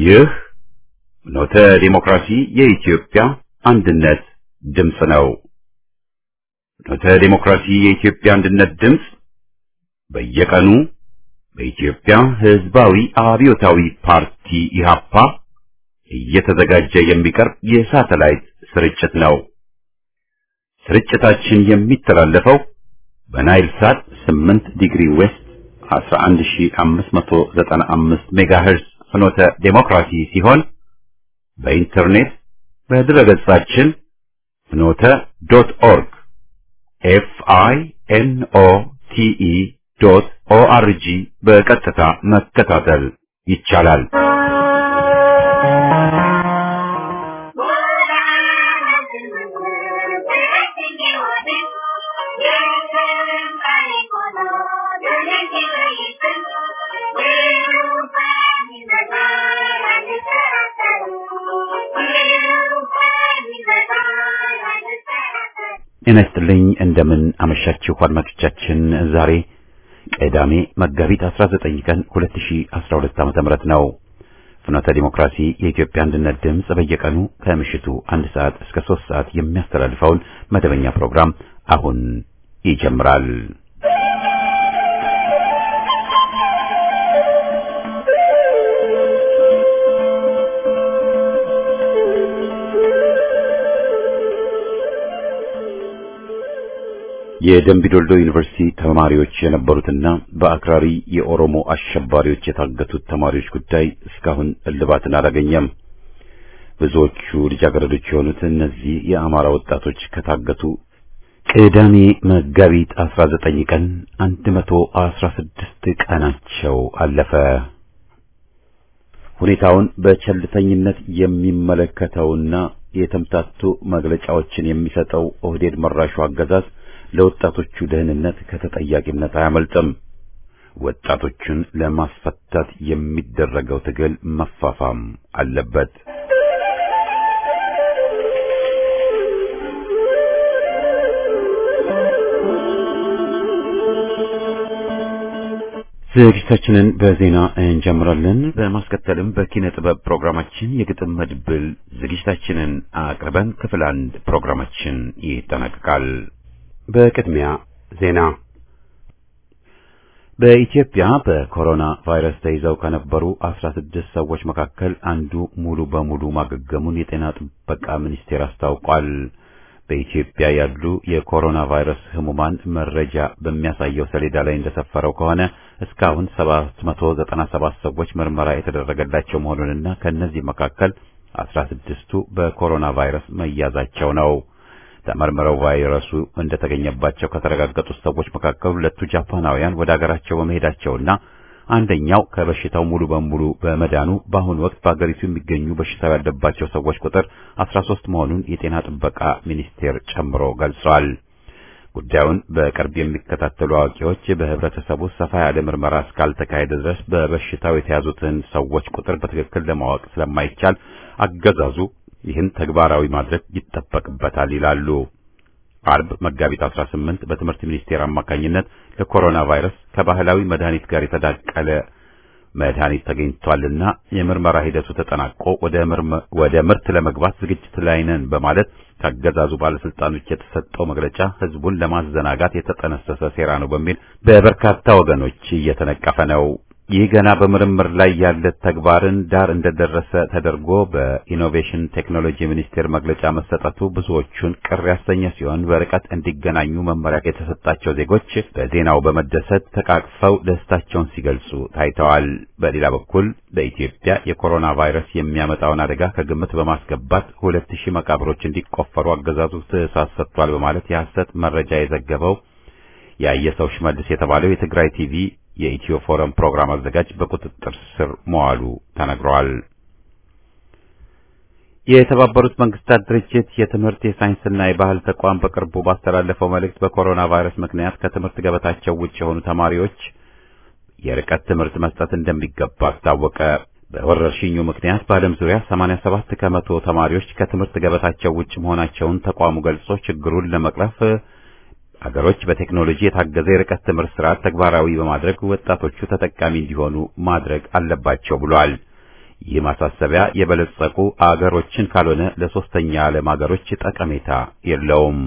ይህ ኖተ ዲሞክራሲ የኢትዮጵያ አንድነት ድምፅ ነው። ኖተ ዲሞክራሲ የኢትዮጵያ አንድነት ድምፅ በየቀኑ በኢትዮጵያ ሕዝባዊ አብዮታዊ ፓርቲ ኢህአፓ እየተዘጋጀ የሚቀርብ የሳተላይት ስርጭት ነው። ስርጭታችን የሚተላለፈው በናይል ሳት 8 ዲግሪ ዌስት 11595 ሜጋሄርዝ ፍኖተ ዴሞክራሲ ሲሆን በኢንተርኔት በድረገጻችን ፍኖተ ዶት ኦርግ ኤፍ አይ ኤን ኦ ቲ ኢ ዶት ኦ አር ጂ በቀጥታ መከታተል ይቻላል። ጤና ይስጥልኝ እንደምን አመሻችሁ አድማጮቻችን። ዛሬ ቅዳሜ መጋቢት 19 ቀን 2012 ዓ.ም ነው። ፍኖተ ዲሞክራሲ የኢትዮጵያ አንድነት ድምፅ በየቀኑ ከምሽቱ አንድ ሰዓት እስከ ሶስት ሰዓት የሚያስተላልፈውን መደበኛ ፕሮግራም አሁን ይጀምራል። የደምቢዶልዶ ዩኒቨርሲቲ ተማሪዎች የነበሩትና በአክራሪ የኦሮሞ አሸባሪዎች የታገቱት ተማሪዎች ጉዳይ እስካሁን እልባትን አላገኘም። ብዙዎቹ ልጃገረዶች የሆኑት እነዚህ የአማራ ወጣቶች ከታገቱ ቅዳሜ መጋቢት 19 ቀን 116 ቀናቸው አለፈ። ሁኔታውን በቸልተኝነት የሚመለከተውና የተምታቱ መግለጫዎችን የሚሰጠው ኦህዴድ መራሹ አገዛዝ ለወጣቶቹ ደህንነት ከተጠያቂነት አያመልጥም። ወጣቶቹን ለማስፈታት የሚደረገው ትግል መፋፋም አለበት። ዝግጅታችንን በዜና እንጀምራለን። በማስከተልም በኪነ ጥበብ ፕሮግራማችን የግጥም መድብል ዝግጅታችንን አቅርበን ክፍል አንድ ፕሮግራማችን ይጠናቀቃል። በቅድሚያ ዜና። በኢትዮጵያ በኮሮና ቫይረስ ተይዘው ከነበሩ 16 ሰዎች መካከል አንዱ ሙሉ በሙሉ ማገገሙን የጤና ጥበቃ ሚኒስቴር አስታውቋል። በኢትዮጵያ ያሉ የኮሮና ቫይረስ ህሙማን መረጃ በሚያሳየው ሰሌዳ ላይ እንደሰፈረው ከሆነ እስካሁን 797 ሰዎች ምርመራ የተደረገላቸው መሆኑንና ከእነዚህ መካከል 16ቱ በኮሮና ቫይረስ መያዛቸው ነው። ተመርምረው ቫይረሱ እንደተገኘባቸው ከተረጋገጡት ሰዎች መካከል ሁለቱ ጃፓናውያን ወደ አገራቸው በመሄዳቸውና አንደኛው ከበሽታው ሙሉ በሙሉ በመዳኑ በአሁኑ ወቅት በአገሪቱ የሚገኙ በሽታው ያለባቸው ሰዎች ቁጥር 13 መሆኑን የጤና ጥበቃ ሚኒስቴር ጨምሮ ገልጿል። ጉዳዩን በቅርብ የሚከታተሉ አዋቂዎች በህብረተሰቡ ሰፋ ያለ ምርመራ እስካልተካሄደ ድረስ በበሽታው የተያዙትን ሰዎች ቁጥር በትክክል ለማወቅ ስለማይቻል አገዛዙ ይህን ተግባራዊ ማድረግ ይጠበቅበታል ይላሉ። አርብ መጋቢት 18 በትምህርት ሚኒስቴር አማካኝነት ለኮሮና ቫይረስ ከባህላዊ መድኃኒት ጋር የተዳቀለ መድኃኒት ተገኝቷልና የምርመራ ሂደቱ ተጠናቆ ወደ ምርት ለመግባት ዝግጅት ላይ ነን በማለት ከአገዛዙ ባለስልጣኖች የተሰጠው መግለጫ ህዝቡን ለማዘናጋት የተጠነሰሰ ሴራ ነው በሚል በበርካታ ወገኖች እየተነቀፈ ነው። ይህ ገና በምርምር ላይ ያለ ተግባርን ዳር እንደደረሰ ተደርጎ በኢኖቬሽን ቴክኖሎጂ ሚኒስቴር መግለጫ መሰጠቱ ብዙዎቹን ቅር ያሰኘ ሲሆን በርቀት እንዲገናኙ መመሪያ የተሰጣቸው ዜጎች በዜናው በመደሰት ተቃቅፈው ደስታቸውን ሲገልጹ ታይተዋል። በሌላ በኩል በኢትዮጵያ የኮሮና ቫይረስ የሚያመጣውን አደጋ ከግምት በማስገባት ሁለት ሺህ መቃብሮች እንዲቆፈሩ አገዛዙ ትዕዛዝ ሰጥቷል በማለት የሐሰት መረጃ የዘገበው ያየሰው ሽመልስ የተባለው የትግራይ ቲቪ የኢትዮ ፎረም ፕሮግራም አዘጋጅ በቁጥጥር ስር መዋሉ ተነግሯል። የተባበሩት መንግስታት ድርጅት የትምህርት የሳይንስና የባህል ተቋም በቅርቡ ባስተላለፈው መልእክት በኮሮና ቫይረስ ምክንያት ከትምህርት ገበታቸው ውጭ የሆኑ ተማሪዎች የርቀት ትምህርት መስጠት እንደሚገባ አስታወቀ። በወረርሽኙ ምክንያት በዓለም ዙሪያ 87 ከመቶ ተማሪዎች ከትምህርት ገበታቸው ውጭ መሆናቸውን ተቋሙ ገልጾ ችግሩን ለመቅረፍ አገሮች በቴክኖሎጂ የታገዘ የርቀት ትምህርት ስርዓት ተግባራዊ በማድረግ ወጣቶቹ ተጠቃሚ እንዲሆኑ ማድረግ አለባቸው ብሏል። ይህ ማሳሰቢያ የበለጸጉ አገሮችን ካልሆነ ለሶስተኛ ዓለም አገሮች ጠቀሜታ የለውም።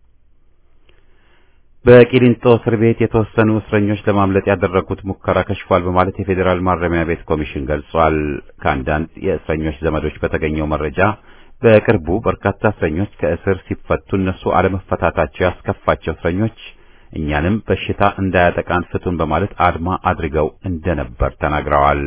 በቂሊንጦ እስር ቤት የተወሰኑ እስረኞች ለማምለጥ ያደረጉት ሙከራ ከሽፏል በማለት የፌዴራል ማረሚያ ቤት ኮሚሽን ገልጿል። ከአንዳንድ የእስረኞች ዘመዶች በተገኘው መረጃ በቅርቡ በርካታ እስረኞች ከእስር ሲፈቱ እነሱ አለመፈታታቸው ያስከፋቸው እስረኞች እኛንም በሽታ እንዳያጠቃን ፍቱን በማለት አድማ አድርገው እንደነበር ተናግረዋል።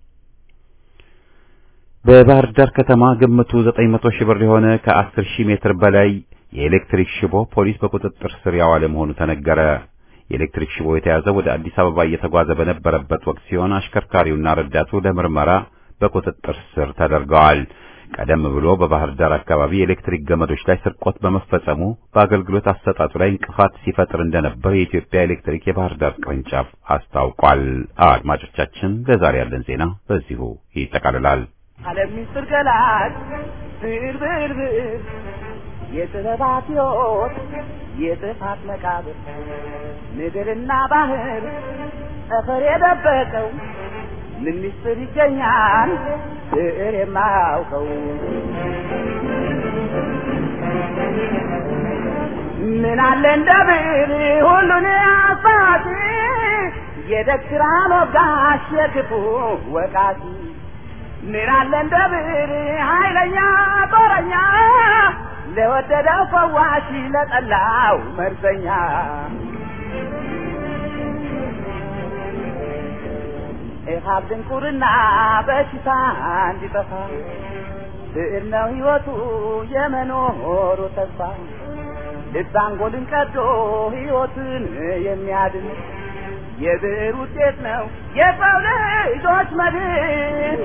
በባህር ዳር ከተማ ግምቱ 900 ሺህ ብር የሆነ ከ10 ሺህ ሜትር በላይ የኤሌክትሪክ ሽቦ ፖሊስ በቁጥጥር ስር ያዋለ መሆኑ ተነገረ። የኤሌክትሪክ ሽቦ የተያዘው ወደ አዲስ አበባ እየተጓዘ በነበረበት ወቅት ሲሆን አሽከርካሪውና ረዳቱ ለምርመራ በቁጥጥር ስር ተደርገዋል። ቀደም ብሎ በባህር ዳር አካባቢ የኤሌክትሪክ ገመዶች ላይ ስርቆት በመፈጸሙ በአገልግሎት አሰጣጡ ላይ እንቅፋት ሲፈጥር እንደነበር የኢትዮጵያ ኤሌክትሪክ የባህር ዳር ቅርንጫፍ አስታውቋል። አድማጮቻችን፣ ለዛሬ ያለን ዜና በዚሁ ይጠቃልላል። ዓለም ምስጢር ገላጭ ብር ብር ብር የጥበባት ሕይወት የጥፋት መቃብር ምድርና ባህር ጠፈር የደበቀው ምን ምስጢር ይገኛል ብዕር የማያውቀው ምን አለ እንደ ብዕር ሁሉን አሳቲ የደግራ ሞጋሽ የክፉ ወቃቲ ምን አለ እንደ ብዕር ኃይለኛ ጦረኛ ለወደደው ፈዋሽ ለጠላው መርዘኛ ኢሃብ ድንቁርና በሽታ እንዲጠፋ ብዕር ነው ሕይወቱ የመኖሩ ተስፋ ልብ አንጎልን ቀዶ ሕይወትን የሚያድን የብዕር ውጤት ነው የሰው ልጆች መድን።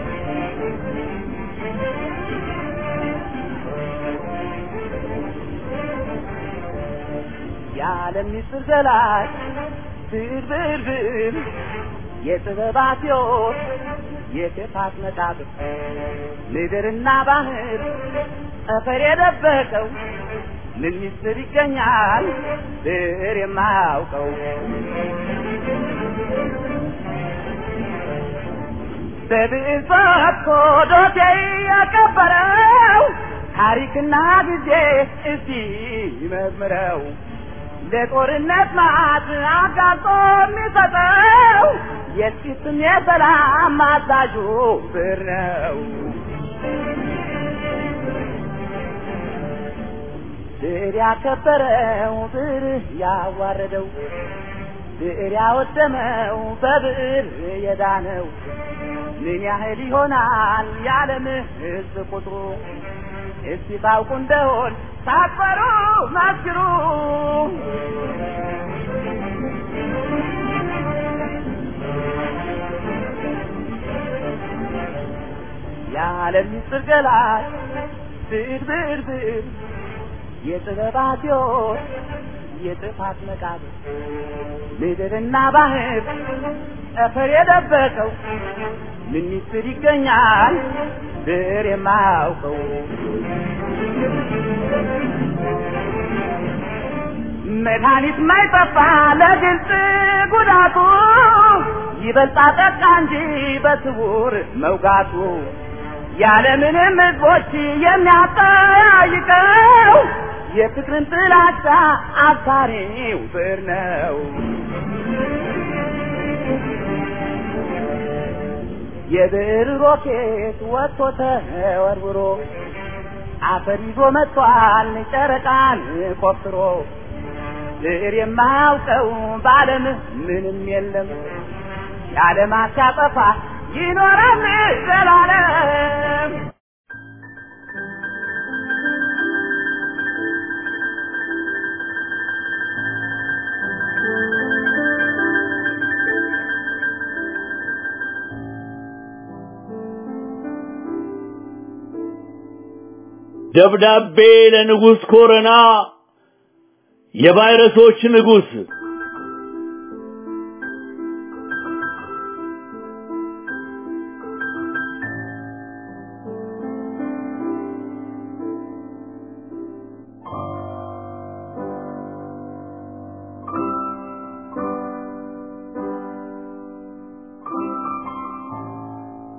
የዓለም ምስጢር ገላጭ ብዕር ብዕር ብዕር የጥበባት ሕይወት የክፋት መቃብር ምድርና ባህር ጠፈር የደበቀው ምን ምስጢር ይገኛል ብዕር የማያውቀው በብዕር ፈትቶ ዶሴ ያቀበረው ታሪክና ጊዜ እስቲ መዝምረው ለጦርነት ማት አጋልጦ የሚሰጠው የጥቂትም የሰላም አዛዡ ብዕር ነው። ብዕር ያከበረው ብዕር ያዋረደው ብዕር ያወደመው በብዕር የዳነው ምን ያህል ይሆናል የዓለም ሕዝብ ቁጥሩ? እስቲ ታውቁ እንደሆን ሳትፈሩ መስክሩ። የዓለም ምስጢር ገላጭ ብዕር ብዕር ብዕር የጥበባት ሕይወት የጥፋት መቃብር ምድርና ባህር ጠፈር የደበቀው ምን ምስጢር ይገኛል ብዕር የማያውቀው መድኃኒት ማይጠፋ ለግልጽ ጉዳቱ ይበልጣ ጠቃ እንጂ በስውር መውጋቱ ያለምንም ሕዝቦች የሚያጠያይቀው የፍቅርን ጥላቻ አብሳሪው ብዕር ነው። የብዕር ሮኬት ወጥቶ ተወርውሮ አፈር ይዞ መጥቷል ጨረቃን ቆፍሮ ብዕር የማያውቀው በዓለም ምንም የለም የዓለማት ሲያጠፋ ይኖራል ዘላለም። ደብዳቤ ለንጉሥ ኮረና የቫይረሶች ንጉሥ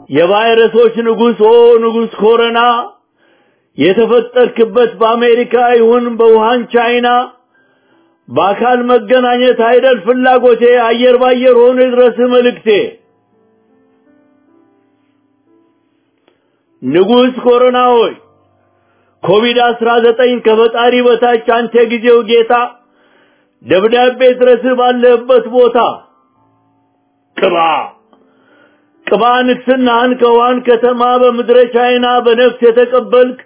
የቫይረሶች ንጉሥ ኦ ንጉሥ ኮረና የተፈጠርክበት በአሜሪካ ይሁን በውሃን ቻይና በአካል መገናኘት አይደል ፍላጎቴ አየር ባየር ሆኖ ድረስ መልእክቴ ንጉሥ ኮሮና ሆይ ኮቪድ አስራ ዘጠኝ ከፈጣሪ በታች አንተ ጊዜው ጌታ ደብዳቤ ድረስ ባለህበት ቦታ ቅባ ቅባ ንግስናህን ከውሃን ከተማ በምድረ ቻይና በነፍስ የተቀበልክ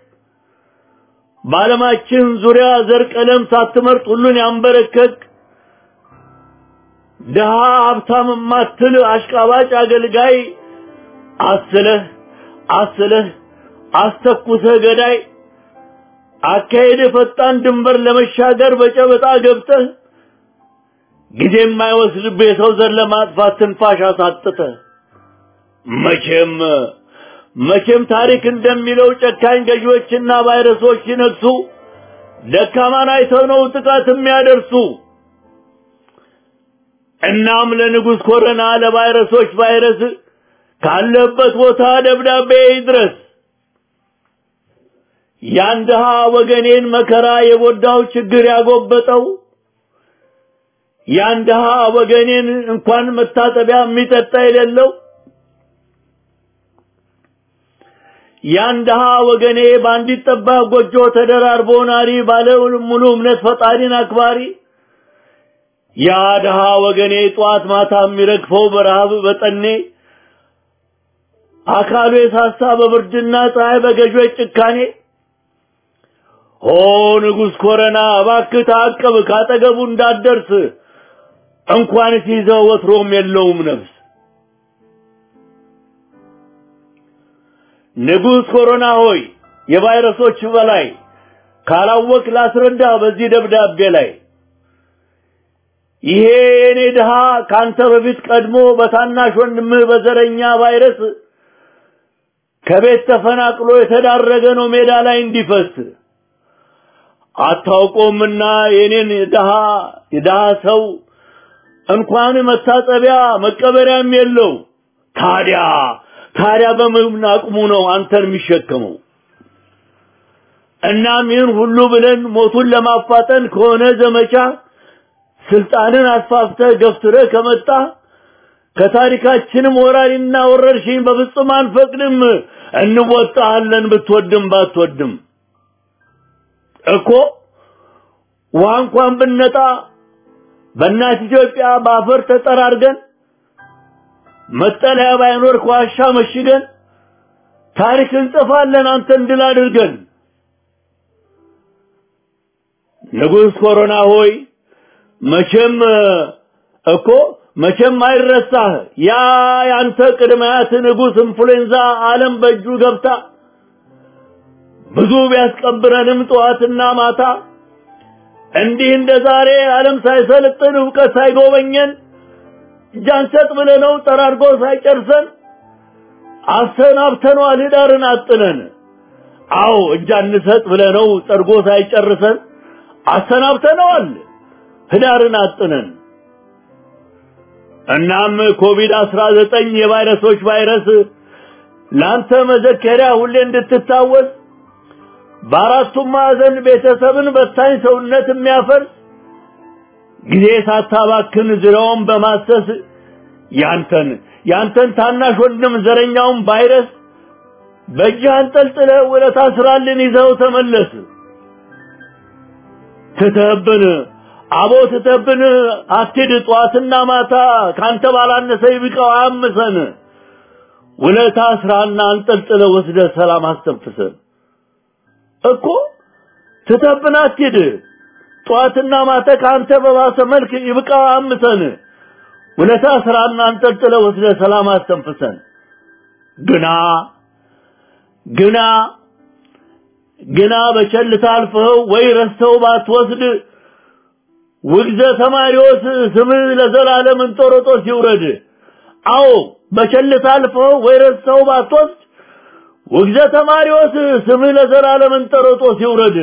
በዓለማችን ዙሪያ ዘር ቀለም ሳትመርጥ ሁሉን ያንበረከክ ድሃ ሀብታም ማትል አሽቃባጭ አገልጋይ አስለህ አስለህ አስተኩሰህ ገዳይ አካሄድ ፈጣን ድንበር ለመሻገር በጨበጣ ገብተህ ጊዜ የማይወስድብህ የሰው ዘር ለማጥፋት ትንፋሽ አሳጥተህ መቼም መቼም ታሪክ እንደሚለው ጨካኝ ገዢዎችና ቫይረሶች ሲነግሱ ደካማን አይተው ነው ጥቃት የሚያደርሱ። እናም ለንጉሥ ኮረና ለቫይረሶች ቫይረስ ካለበት ቦታ ደብዳቤ ይድረስ። ያን ድሃ ወገኔን መከራ የጎዳው ችግር ያጎበጠው ያን ድሃ ወገኔን እንኳን መታጠቢያ የሚጠጣ የሌለው ያን ድሃ ወገኔ በአንዲት ጠባብ ጎጆ ተደራርቦ ናሪ ባለ ሙሉ እምነት ፈጣሪን አክባሪ ያ ድሃ ወገኔ ጧት ማታ የሚረግፈው በረሃብ በጠኔ አካሉ የሳሳ በብርድና ፀሐይ በገዦች ጭካኔ ሆ ንጉሥ ኮረና እባክህ ታቀብ ካጠገቡ እንዳትደርስ እንኳን ሲይዘው ወትሮም የለውም ነፍስ ንጉሥ ኮሮና ሆይ የቫይረሶች በላይ ካላወቅ ላስረዳ በዚህ ደብዳቤ ላይ ይሄ የኔ ድሃ ካንተ በፊት ቀድሞ በታናሽ ወንድምህ በዘረኛ ቫይረስ ከቤት ተፈናቅሎ የተዳረገ ነው ሜዳ ላይ እንዲፈስ አታውቆምና የኔን ድሃ የድሃ ሰው እንኳን መታጠቢያ መቀበሪያም የለው ታዲያ ታዲያ በምን አቅሙ ነው አንተን የሚሸከመው? እናም ይህን ሁሉ ብለን ሞቱን ለማፋጠን ከሆነ ዘመቻ ስልጣንን አስፋፍተህ ገፍትረህ ከመጣ ከታሪካችንም ወራሪና ወረርሽኝ በፍጹም አንፈቅድም። እንወጣሃለን ብትወድም ባትወድም እኮ ውሃ እንኳን ብነጣ በእናት ኢትዮጵያ በአፈር ተጠራርገን መጠለያ ባይኖር ከዋሻ መሽገን ታሪክ እንጽፋለን አንተን ድል አድርገን። ንጉሥ ኮሮና ሆይ መቼም እኮ መቼም አይረሳህ ያ ያንተ ቅድመያት ንጉሥ ኢንፍሉዌንዛ ዓለም በእጁ ገብታ ብዙ ቢያስቀብረንም ጠዋትና ማታ እንዲህ እንደ ዛሬ ዓለም ሳይሰለጥን እውቀት ሳይጎበኘን እጃንሰጥ ብለነው ጠራርጎ ሳይጨርሰን አሰናብተነዋል ህዳርን አጥነን። አዎ እጃንሰጥ ብለነው ጠርጎ ሳይጨርሰን አሰናብተነዋል ህዳርን አጥነን። እናም ኮቪድ አስራ ዘጠኝ የቫይረሶች ቫይረስ ለአንተ መዘከሪያ ሁሌ እንድትታወስ በአራቱም ማዕዘን ቤተሰብን በታኝ ሰውነት የሚያፈርስ ጊዜ ሳታባክን ዙሪያውን በማሰስ ያንተን ያንተን ታናሽ ወንድም ዘረኛውን ቫይረስ በእጅህ አንጠልጥለህ ውለታ ስራልን ይዘው ተመለስ። ትተህብን አቦ ትተህብን አትሂድ ጠዋትና ማታ ካንተ ባላነሰ ይብቃው አያምሰን። ውለታ ስራና አንጠልጥለህ ወስደህ ሰላም አስተንፍሰን እኮ ትተህብን አትሂድ ጠዋትና ማታ ከአንተ በባሰ መልክ ይብቃው አምሰን ውለታ ስራና አንጠልጥለ ወስደ ሰላም አስተንፍሰን ግና ግና ግና በቸልታ አልፈኸው ወይ ረስተው ባትወስድ ውግዘ ተማሪዎስ ስምህ ለዘላለም እንጦሮጦስ ይውረድ። አዎ በቸልታ አልፈኸው ወይ ረስተው ባትወስድ ውግዘ ተማሪዎስ ስምህ ለዘላለም እንጦሮጦስ ይውረድ።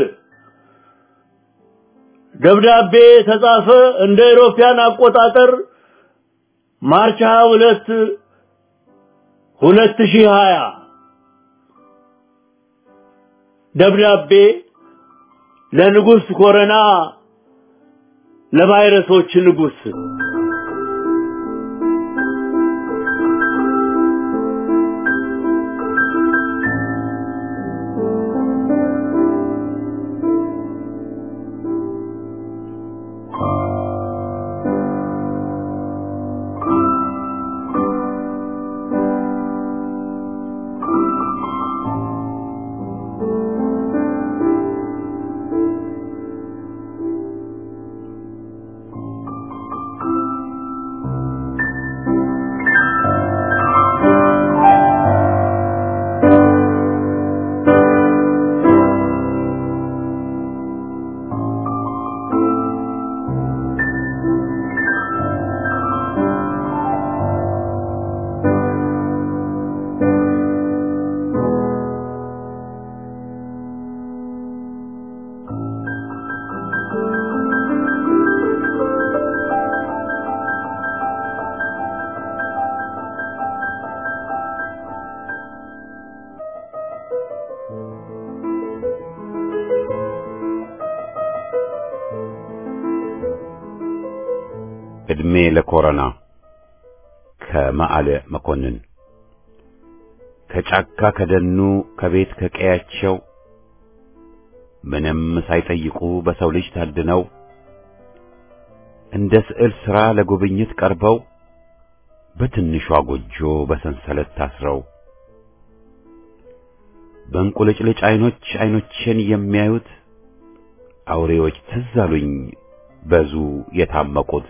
ደብዳቤ ተጻፈ እንደ ኢሮፓያን አቆጣጠር ማርች 22 ሁለት ሺህ ሀያ ደብዳቤ ለንጉሥ ኮረና ለቫይረሶች ንጉሥ ዕድሜ ለኮረና ከመዓለ መኮንን ከጫካ ከደኑ ከቤት ከቀያቸው ምንም ሳይጠይቁ በሰው ልጅ ታድነው እንደ ስዕል ሥራ ለጉብኝት ቀርበው በትንሿ ጎጆ በሰንሰለት ታስረው በእንቁልጭልጭ ዐይኖች ዐይኖቼን የሚያዩት አውሬዎች ትዝ አሉኝ በዙ የታመቁት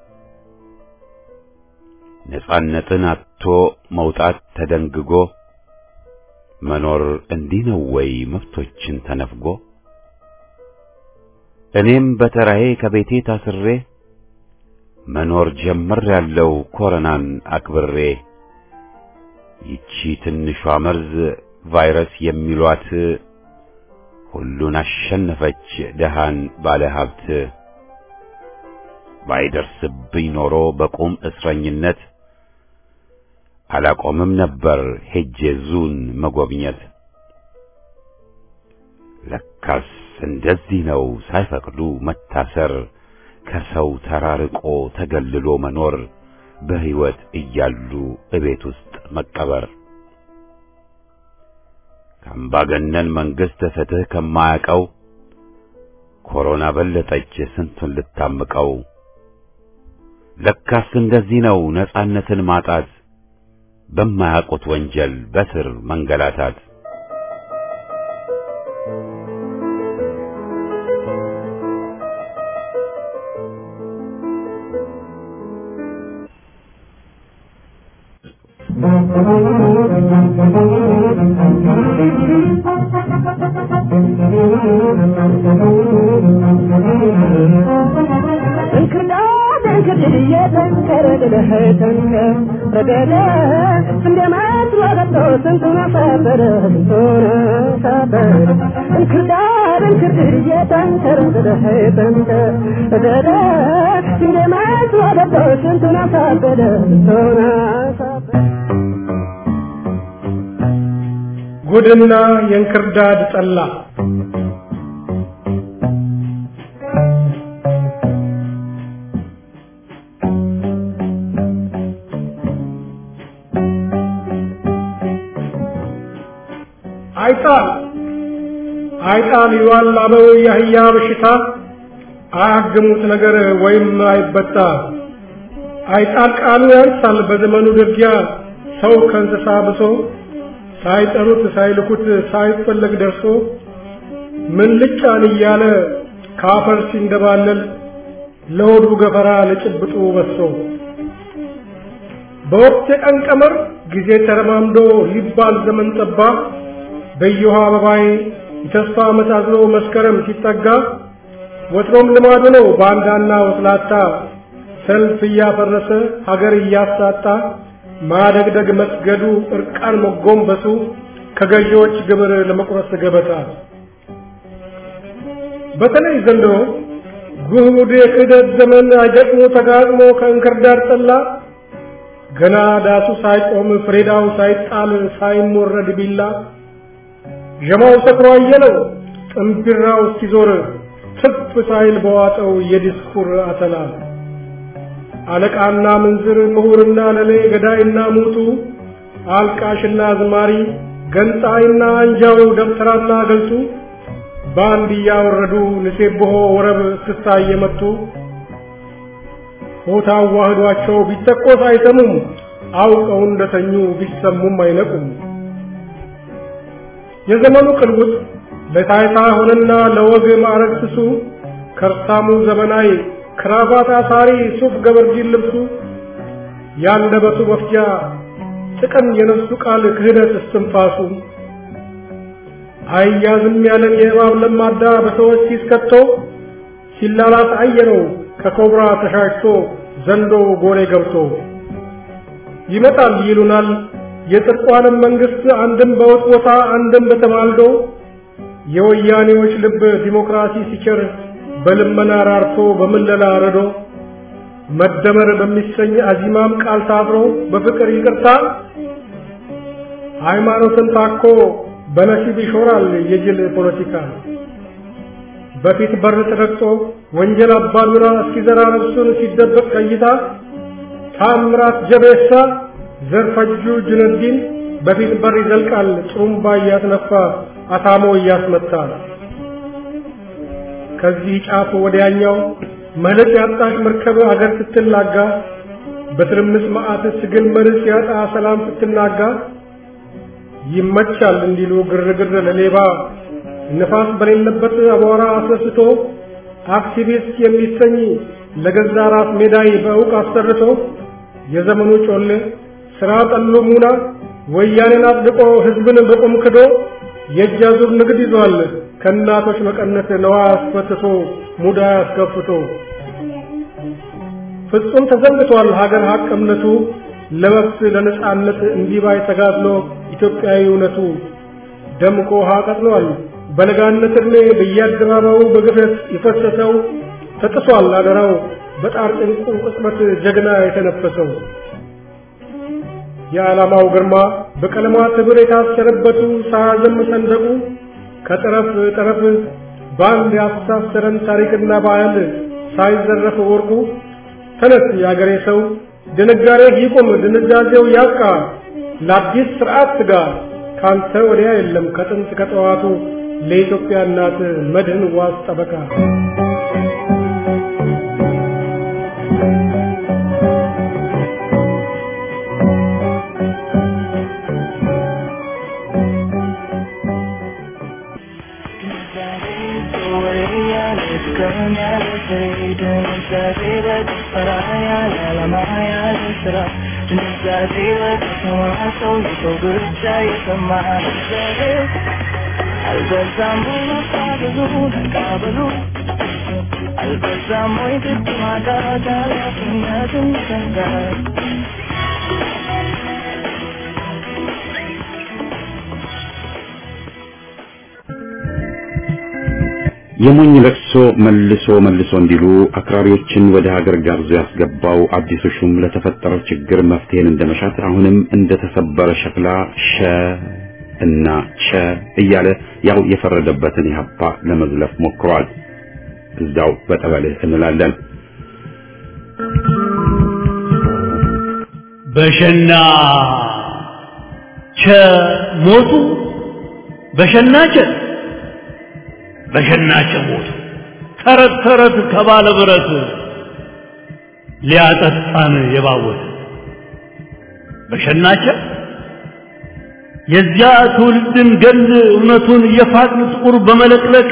ነጻነትን አጥቶ መውጣት ተደንግጎ መኖር እንዲህ ነው ወይ መብቶችን ተነፍጎ? እኔም በተራዬ ከቤቴ ታስሬ መኖር ጀምሬያለሁ ኮረናን አክብሬ። ይቺ ትንሿ መርዝ ቫይረስ የሚሏት ሁሉን አሸነፈች ደሃን ባለ ሀብት። ባይደርስብኝ ኖሮ በቁም እስረኝነት አላቆምም ነበር ሄጄ ዙን መጎብኘት። ለካስ እንደዚህ ነው ሳይፈቅዱ መታሰር፣ ከሰው ተራርቆ ተገልሎ መኖር፣ በሕይወት እያሉ እቤት ውስጥ መቀበር። ከአምባገነን መንግሥት ፍትሕ ከማያውቀው ኮሮና በለጠች ስንቱን ልታምቀው። ለካስ እንደዚህ ነው ነጻነትን ማጣት በማያውቁት ወንጀል በስር መንገላታት። ጉድና የእንክርዳድ ጠላ አይጣል አይጣል ይዋል አበው የአህያ በሽታ አያግሙት ነገር ወይም አይበጣ አይጣል ቃሉ ያንሳል በዘመኑ ድርጊያ ሰው ከእንስሳ ብሶ ሳይጠሩት ሳይልኩት ሳይፈለግ ደርሶ ምን ልጫን እያለ ካፈር ሲንደባለል ለሆዱ ገፈራ ለጭብጡ በሶ በወቅት የቀን ቀመር ጊዜ ተረማምዶ ሊባል ዘመን ጠባ በየውሃ አበባዬ የተስፋ መሳዝሎ መስከረም ሲጠጋ ወትሮም ልማዱ ነው ባንዳና ወስላታ ሰልፍ እያፈረሰ ሀገር እያሳጣ ማደግደግ መስገዱ እርቃን መጎንበሱ ከገዢዎች ግብር ለመቁረስ ገበታ በተለይ ዘንድሮ ጉድ የክህደት ዘመን አይገጥሞ ተጋጥሞ ከእንክርዳድ ጠላ ገና ዳሱ ሳይቆም ፍሬዳው ሳይጣል ሳይሞረድ ቢላ ዠማው ሰክሮ አየለው ጥንቢራው እስኪዞር ትፍ ሳይል በዋጠው የዲስኩር አተላ አለቃና ምንዝር ምሁርና ለሌ ገዳይና ሙቱ አልቃሽና አዝማሪ ገንጣይና አንጃው ደብተራና ገልጡ በአንድ እያወረዱ ንሴብሖ ወረብ እስክስታ እየመቱ ሆታ አዋህዷቸው ቢተኮስ አይሰሙም አውቀው እንደተኙ ቢሰሙም አይነቁም። የዘመኑ ቅልውጥ ለታይታ ሆነና ለወግ ማዕረግ ስሱ ከርሳሙ ዘመናዊ ክራባት አሳሪ ሱፍ ገበርጂን ልብሱ ያንደበቱ መፍጃ ጥቅም የነፍሱ ቃል ክህደት እስትንፋሱ አያዝም ያለን የእባብ ለማዳ በሰዎች ሲስከቶ ሲላላት አየነው ከኮብራ ተሻሽቶ ዘንዶ ጎሬ ገብቶ ይመጣል ይሉናል የጽድቋንም መንግስት አንድም በውጥ ቦታ አንድም በተማልዶ የወያኔዎች ልብ ዲሞክራሲ ሲቸር በልመና ራርቶ በምለላ ረዶ መደመር በሚሰኝ አዚማም ቃል ታብሮ በፍቅር ይቅርታ ሃይማኖትን ታኮ በነሲብ ይሾራል የጅል ፖለቲካ በፊት በር ተረግጦ ወንጀል አባዱራ እስኪዘራ ነፍሱን ሲደበቅ ቀይታ ታምራት ጀቤሳ ዘርፈጁ ጁነዲን በፊት በር ይዘልቃል ጥሩምባ እያስነፋ አታሞ እያስመታ ከዚህ ጫፍ ወዲያኛው መልክ ያጣሽ መርከብ አገር ስትላጋ በትርምስ መዓት ስግል መርስ ያጣ ሰላም ስትናጋ ይመቻል እንዲሉ ግርግር ለሌባ ንፋስ በሌለበት አቧራ አስነስቶ አክቲቪስት የሚሰኝ ለገዛ ራስ ሜዳይ በእውቅ አሰርቶ የዘመኑ ጮሌ ስራ ጠሉ ሙና ወያኔን አጽድቆ ህዝብን በቁም ክዶ የእጅ አዙር ንግድ ይዟል ከእናቶች መቀነት ነዋ አስፈትቶ ሙዳ አስከፍቶ ፍጹም ተዘንግቷል ሀገር ሀቅ እምነቱ ለመብት ለነጻነት እንዲባይ ተጋድሎ ኢትዮጵያዊ እውነቱ ደምቆ ውሃ ቀጥሏል በለጋነት ዕድሜ በየአደባባዩ በግፍረት የፈሰሰው ተጥሷል አደራው በጣር ጭንቁ ቅጽበት ጀግና የተነፈሰው የዓላማው ግርማ በቀለማት ህብር የታሰረበቱ ሳያዘም ሰንደቁ ከጠረፍ ጠረፍ በአንድ ያስተሳሰረን ታሪክና ባህል ሳይዘረፍ ወርቁ ተነስ የአገሬ ሰው ድንጋሬ ይቁም ድንዛዜው ያብቃ ለአዲስ ስርዓት ትጋ ካንተ ወዲያ የለም ከጥንት ከጠዋቱ ለኢትዮጵያ እናት መድህን ዋስ ጠበቃ አልበዛም ወይ ግድ ማጣት ኃላፊነትን ይሰንጋል የሞኝ ለቅሶ መልሶ መልሶ እንዲሉ አክራሪዎችን ወደ ሀገር ጋብዞ ያስገባው አዲሱ ሹም ለተፈጠረው ችግር መፍትሄን እንደመሻት አሁንም እንደተሰበረ ሸክላ ሸ እና ቸ እያለ ያው የፈረደበትን ኢህአፓ ለመዝለፍ ሞክሯል። እዛው በጠበልህ እንላለን። በሸና ቸ ሞቱ በሸና ቸ በሸና ቸ ሞቱ ተረት ተረት ከባለ ብረት ሊያጠጣን የባወት በሸናቸ የዚያ ትውልድን ገል እውነቱን የፋቅን ጥቁር በመለቅለቅ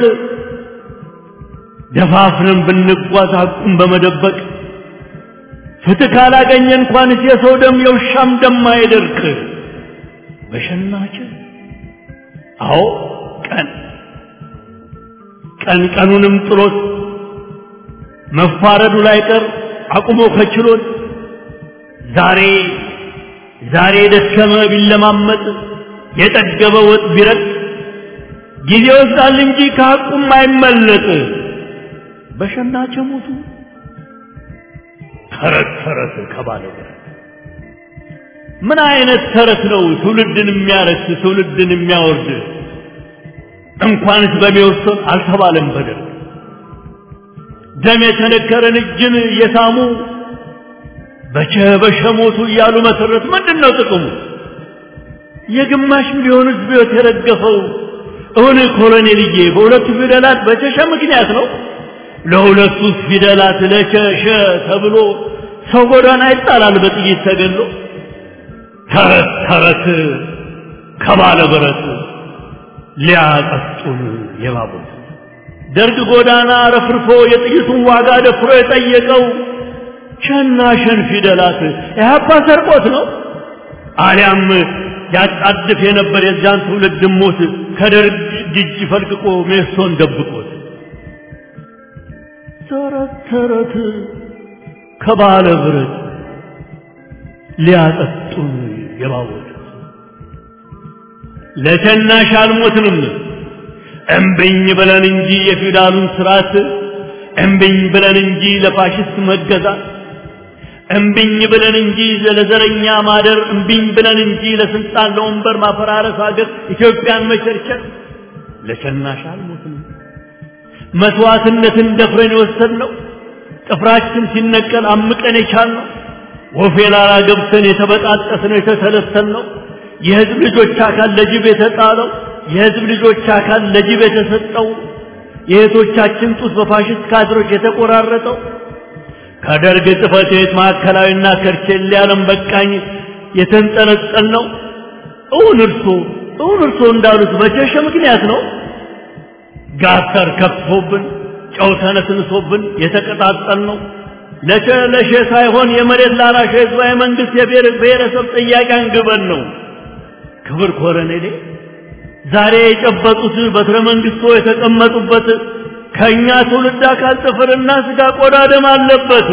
ደፋፍረን ብንጓዝ ሐቁን በመደበቅ ፍትህ ካላገኘ እንኳንስ የሰው ደም የውሻም ደም አይደርቅ። በሸናች አዎ ቀን ቀን ቀኑንም ጥሎት መፋረዱ ላይ ቀር አቁሞ ከችሎት ዛሬ ዛሬ የደከመ ቢለማመጥ የጠገበ ወጥ ቢረጥ ጊዜ ይወስዳል እንጂ ከሐቁም አይመለጥ። በሸናቸ ሞቱ ተረት ተረት ከባለ ብረት ምን አይነት ተረት ነው ትውልድን የሚያረክስ ትውልድን የሚያወርድ? እንኳንስ በሚወሰን አልተባለም በደል ደም የተነከረን እጅን እየሳሙ በቸ በሸ ሞቱ እያሉ መሰረት ምንድን ነው ጥቅሙ? የግማሽ ሚሊዮን ሕዝብ ሕይወት የረገፈው እውን ኮሎኔልዬ በሁለቱ ፊደላት በቸሸ ምክንያት ነው። ለሁለቱ ፊደላት ለቸሸ ተብሎ ሰው ጎዳና ይጣላል በጥይት ተገሎ። ተረት ተረት ከባለ ብረት ሊያጠጡን የባቡት ደርግ ጎዳና ረፍርፎ የጥይቱን ዋጋ ደፍሮ የጠየቀው ሸና ሸን ፊደላት ኢህአፓ ሰርቆት ነው አሊያም ያጣድፍ የነበር የዚያን ትውልድ ሞት ከደርግ እጅ ፈልቅቆ ሜሶን ደብቆት ተረት ተረት ከባለ ብረት ሊያጠጡን የባወት ለሸናሽ አልሞትንም እምብኝ ብለን እንጂ የፊውዳሉን ስርዓት እምብኝ ብለን እንጂ ለፋሽስት መገዛት እምብኝ ብለን እንጂ ለዘረኛ ማደር እምብኝ ብለን እንጂ ለስልጣን ለወንበር ማፈራረስ ሀገር ኢትዮጵያን መቸርቸር ለሸናሽ አልሞትንም መስዋዕትነትን ደፍረን የወሰድነው ጥፍራችን ሲነቀል አምቀን የቻልነው ወፌ ላላ ገብተን የተበጣጠስነው የተሰለሰልነው የህዝብ ልጆች አካል ለጅብ የተጣለው የህዝብ ልጆች አካል ለጅብ የተሰጠው የእህቶቻችን ጡት በፋሽስት ካድሮች የተቆራረጠው ከደርግ ጽሕፈት ቤት ማዕከላዊና ከርቼሌ ዓለም በቃኝ የተንጠለጠል ነው። እውን እርሶ እውን እርሶ እንዳሉት በጀሸ ምክንያት ነው። ጋተር ከፍቶብን ጨው ተነስንሶብን የተቀጣጠል ነው። ለሸ ለሸ ሳይሆን የመሬት ላራሽ ህዝባዊ መንግስት የብሔር ብሔረሰብ ጥያቄ አንግበን ነው። ክብር ኮረኔሌ ዛሬ የጨበጡት በትረ መንግስቶ የተቀመጡበት ከእኛ ትውልድ አካል ጥፍርና ስጋ ቆዳ ደም አለበት።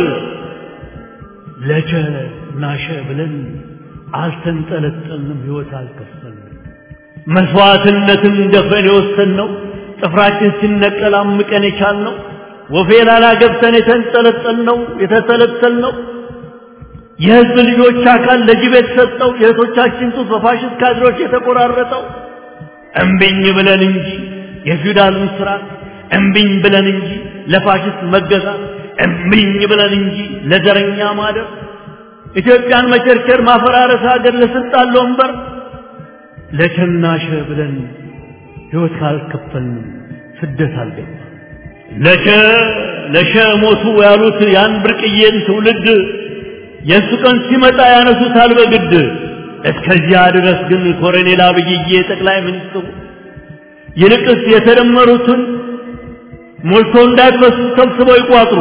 ለቸ ናሸ ብለን አልተንጠለጠልንም፣ ህይወት አልከፈልንም። መስዋዕትነትን ደፍረን የወሰንነው ጥፍራችን ሲነቀል አምቀን የቻልነው ወፌ ላላ ገብተን የተንጠለጠልነው የተተለተልነው የህዝብ ልጆች አካል ለጅብ የተሰጠው የእህቶቻችን ጡት በፋሽስት ካድሮች የተቆራረጠው እምቢኝ ብለን እንጂ የፊውዳሉን ስርዓት እምቢኝ ብለን እንጂ ለፋሽስት መገዛት እምቢኝ ብለን እንጂ ለዘረኛ ማደር ኢትዮጵያን መቸርቸር ማፈራረስ ሀገር ለስልጣን ለወንበር ለቸናሸ ብለን ህይወት ካልከፈልንም ስደት አልገባ ለሸ ለሸ ሞቱ ያሉት ያን ብርቅዬን ትውልድ የእሱ ቀን ሲመጣ ያነሱታል በግድ እስከዚያ ድረስ ግን ኮሎኔል አብይዬ ጠቅላይ ሚኒስትሩ ይልቅስ የተደመሩትን ሞልቶ እንዳይፈሱ ሰብስበው ይቋጥሩ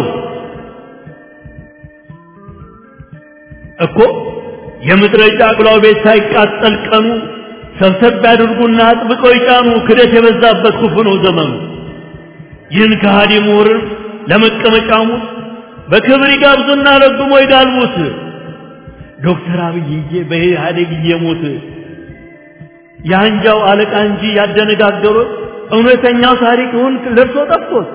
እኮ የምድረ ጫቅላው ቤት ሳይቃጠል ቀኑ ሰብሰብ ያድርጉና አጥብቀው ይጫኑ። ክደት የበዛበት ክፉ ነው ዘመኑ። ይህን ከሃዲ ምሁርን ለመቀመጫሙ በክብር ይጋብዙና ረግሞ ይጋልቡት። ዶክተር አብይዬ በኢህአዴግ እየሞት የአንጃው አለቃ እንጂ ያደነጋገሩት እውነተኛው ታሪክ እውን ለርሶ ጠፍቶት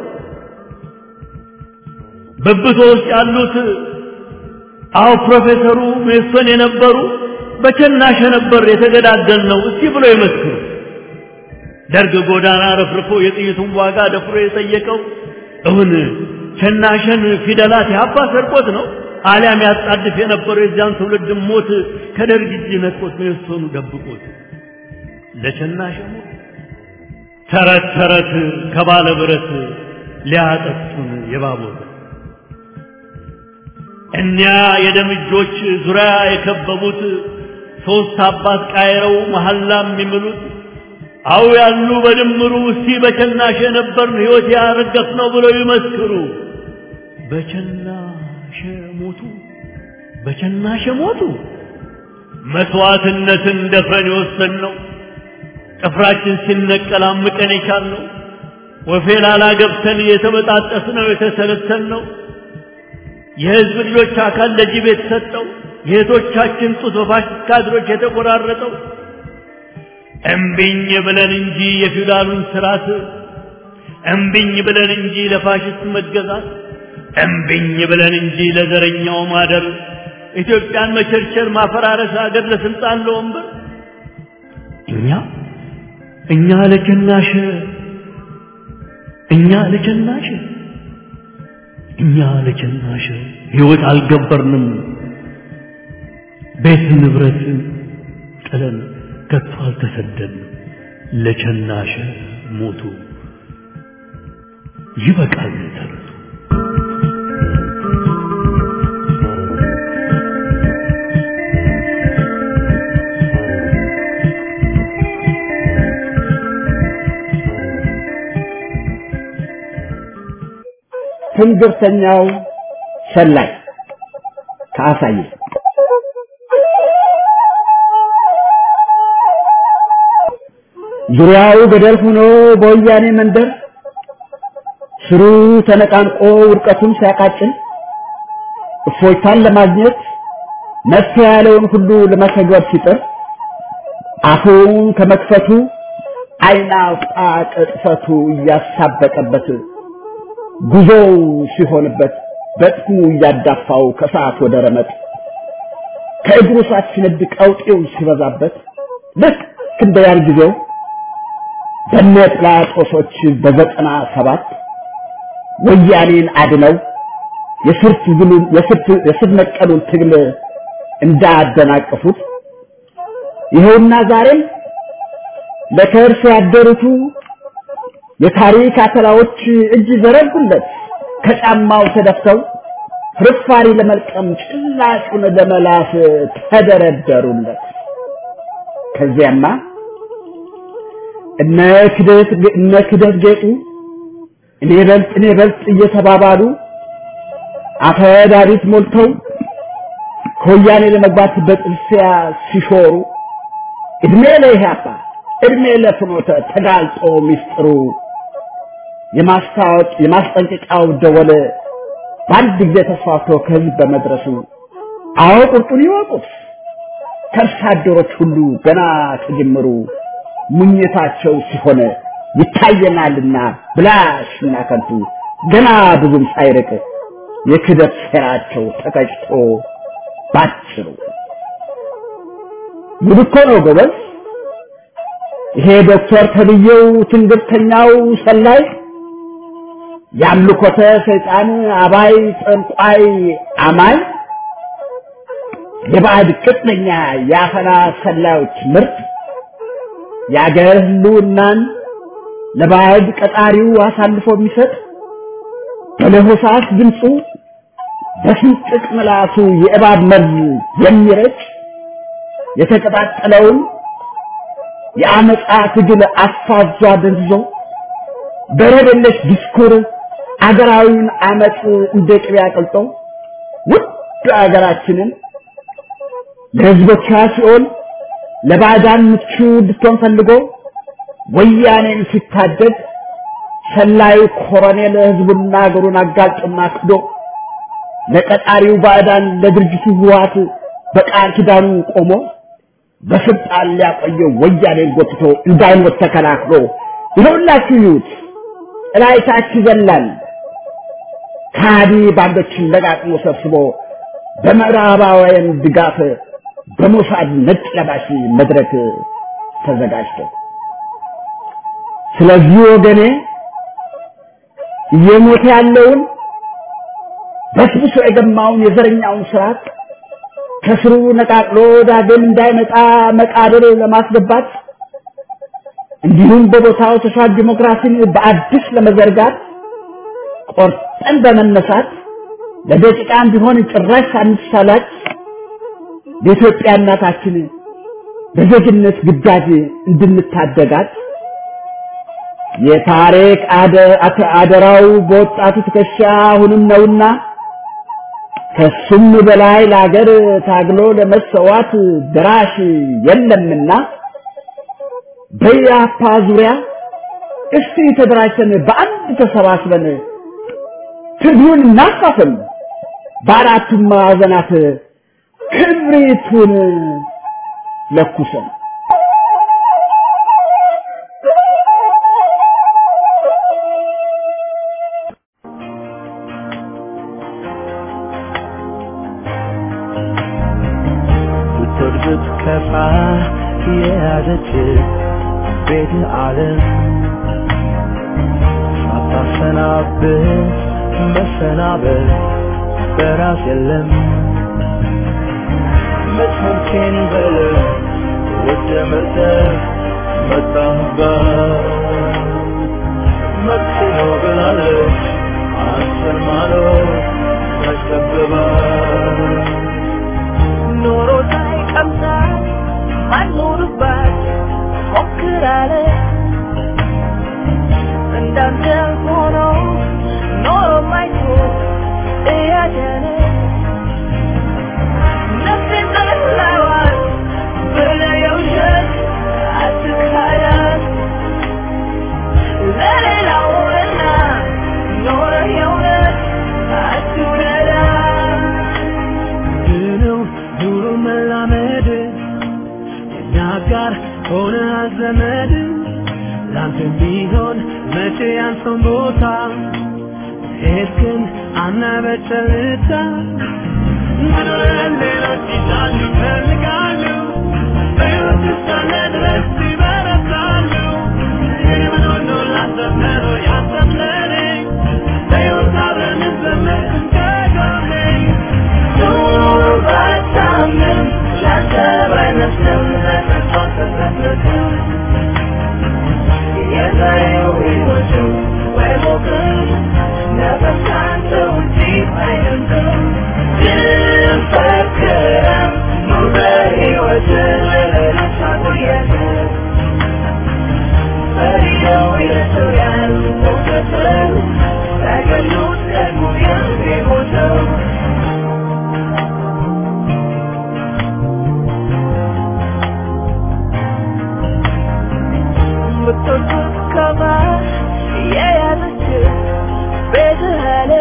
በብቶ ውስጥ ያሉት አዎ ፕሮፌሰሩ ሜሶን የነበሩ በቸናሸ ነበር የተገዳደል ነው እስቲ ብሎ ይመስክሩ። ደርግ ጎዳና ረፍርፎ የጥይቱን ዋጋ ደፍሮ የጠየቀው እውን ቸናሸን ፊደላት ያባ ሰርቆት ነው አሊያም ያጣድፍ የነበረው የዚያን ትውልድ ሞት ከደርግ እጅ ነጥቆት ሜሶኑ ደብቆት ለቸናሸ ሞት ተረት ተረት ከባለ ብረት ሊያጠጡን የባቦት እኒያ የደም እጆች ዙሪያ የከበቡት ሦስት አባት ቃይረው መሐላ የሚምሉት አው ያሉ በድምሩ እስቲ በቸናሸ ነበርን ሕይወት ያረገፍ ነው ብለው ይመስክሩ። በቸናሸ ሞቱ፣ በቸናሸ ሞቱ። መስዋዕትነትን ደፍረን የወሰን ነው ጥፍራችን ሲነቀል አምቀን የቻልነው ወፌ ላላ ገብተን የተበጣጠስ ነው የተሰለሰል ነው የህዝብ ልጆች አካል ለጅብ የተሰጠው የእህቶቻችን ጡት በፋሽስት ካድሮች የተቆራረጠው እምቢኝ ብለን እንጂ የፊውዳሉን ስርዓት እምቢኝ ብለን እንጂ ለፋሽስት መገዛት እምቢኝ ብለን እንጂ ለዘረኛው ማደር ኢትዮጵያን መቸርቸር፣ ማፈራረስ፣ ሀገር ለስልጣን ለወንበር እኛ እኛ ለጀናሽ እኛ ለጀናሽ እኛ ለጀናሽ ሕይወት አልገበርንም ቤት ንብረት ጥለን ከቶ አልተሰደንም ለቸናሽ ሞቱ ይበቃል ተረቱ ትንግርተኛው ሰላይ ከአሳየ ዙሪያው ገደል ሆኖ በወያኔ መንደር ስሩ ተነቃንቆ ውድቀቱን ሲያቃጭል እፎይታን ለማግኘት መፍትሄ ያለውን ሁሉ ለመተግበር ሲጥር አፉን ከመክፈቱ ዓይን አውጣ ቅጥፈቱ እያሳበቀበት ጉዞው ሲሆንበት በጥሙ እያዳፋው ከሰዓት ወደ ረመጥ ከእግሩ ሰዓት ሲነድ ቀውጤው ሲበዛበት ልክ እንደ ያን ጊዜው በነ ጲላጦሶች በዘጠና ሰባት ወያኔን አድነው የስር ትግሉን የስር ነቀሉን ትግል እንዳደናቀፉት ይኸውና ዛሬም ለከርስ ያደሩቱ የታሪክ አተላዎች እጅ ዘረጉለት ከጫማው ተደፍተው ፍርፋሪ ለመልቀም ጭላጩን ለመላስ ተደረደሩለት። ከዚያማ እነ ክደት እነ ክደት ጌጡ እኔ በልጥ እኔ በልጥ እየተባባሉ አፈዳሪት ሞልተው ከወያኔ ለመግባት በጥርሲያ ሲሾሩ እድሜ ለኢህአፓ እድሜ ለፍኖተ ተጋልጦ ሚስጥሩ የማስታወቅ የማስጠንቀቂያው ደወል በአንድ ጊዜ ተስፋፍቶ ከህዝብ በመድረሱ አዎ ቁርጡን ይወቁት ከርሳ አደሮች ሁሉ ገና ከጅምሩ ሙኝታቸው ሲሆን ይታየናልና ብላሽና ከንቱ ገና ብዙም ሳይርቅ የክደት ሴራቸው ተቀጭቶ ባጭሩ ጉድ እኮ ነው ጎበዝ። ይሄ ዶክተር ተብዬው ትንግርተኛው ሰላይ የአምልኮተ ሰይጣን አባይ ጠንቋይ አማኝ የባዕድ ቅጥነኛ የአፈና ሰላዮች ምርት የአገር ህልውናን ለባዕድ ቀጣሪው አሳልፎ የሚሰጥ በለሆሳስ ድምፁ በስንጥቅ ምላሱ የእባብ መርዝ የሚረጭ የተቀጣጠለውን የአመፃ ትግል አፋዟ ደንዝዞ በረደለሽ ዲስኩር አገራዊውን አመፅ እንደ ቅቤ አቅልጦ ውድ አገራችንን ለህዝቦቿ ሲሆን ለባዕዳን ምቹ እንድትሆን ፈልጎ ወያኔን ሲታደግ ሰላዩ ኮሎኔል ህዝቡና አገሩን አጋልጦና ክዶ ለቀጣሪው ባዕዳን ለድርጅቱ ህወሓት በቃል ኪዳኑ ቆሞ በስልጣን ሊያቆየው ወያኔን ጎትቶ እንዳይሞት ተከላክሎ ይኸውላችሁ ይዩት እላይታች ይዘላል ካዲ ባንዶችን ለቃቅሞ ሰብስቦ በምዕራባውያን ድጋፍ በሞሳድ ነጭ ለባሽ መድረክ ተዘጋጅቶ ስለዚህ ወገኔ እየሞተ ያለውን በስብሶ የገማውን የዘረኛውን ስርዓት ከስሩ ነቃቅሎ ዳግም እንዳይመጣ መቃብር ለማስገባት እንዲሁም በቦታው ተሻል ዲሞክራሲን በአዲስ ለመዘርጋት ቆርጠን በመነሳት ለደቂቃም ቢሆን ጭራሽ ሳንሳላች ለኢትዮጵያ እናታችን በዜግነት ግዳጅ እንድንታደጋት የታሪክ አደራው በወጣቱ ትከሻ አሁንም ነውና ከሱም በላይ ለአገር ታግሎ ለመሰዋት ድራሽ የለምና በያፓ ዙሪያ እስቲ ተደራጅተን በአንድ ተሰባስበን ትግሉን እናፋፍም፣ በአራቱም ማዕዘናት ክብሪቱን ለኩሰን የያዘች ቤት ዓለም ሳታሰናብት መሰናበት በራስ የለም መስመርኬን በለ ወደ መርጠ መጣህባት መብት ነው ብላለች አንተን ማለት ተከብባት ኖሮ ሳይቀምሳት ማልኖርባት ሞክራለ እንዳንተ ሆኖ ኖሮ ማይቶ እያደረ ነፍሴን ጠላዋት ብለህ የውሸት አትካዳት ለሌላውና ኖረህ የእውነት አትውደዳት ድነው ኑሮ መላመድ የኛ ጋር ሆነ ዘመድ ላንተ ቢሆን መቼ ያንተን ቦታ ሄድክን አናበጨልታ ምድርን ሌሎች ይሻሉ ይፈልጋሉ በሕይወት እስካለ ድረስ ይበረታሉ ይህ ምን ሆኖ ላንተ መሮ ያንተም ለኔ በሕይወት አብረን እንዘምር ከጎኔ ባታምንም ላንተ ባይመስልም ለተስፋ ተሰጥተህ የዛሬው ሕይወቱ ወይ ሞቅም ነፍስ ካንተ ውጪ አይደለም ግን ፈክረም ኑር በሕይወት ለሌሎች አቆየህ ፈሪው የሰው ያህል እውቀትን ተገሉት ደግሞ የሚሞተው የምትወዱት ከማ የያዘች ቤትህ አለ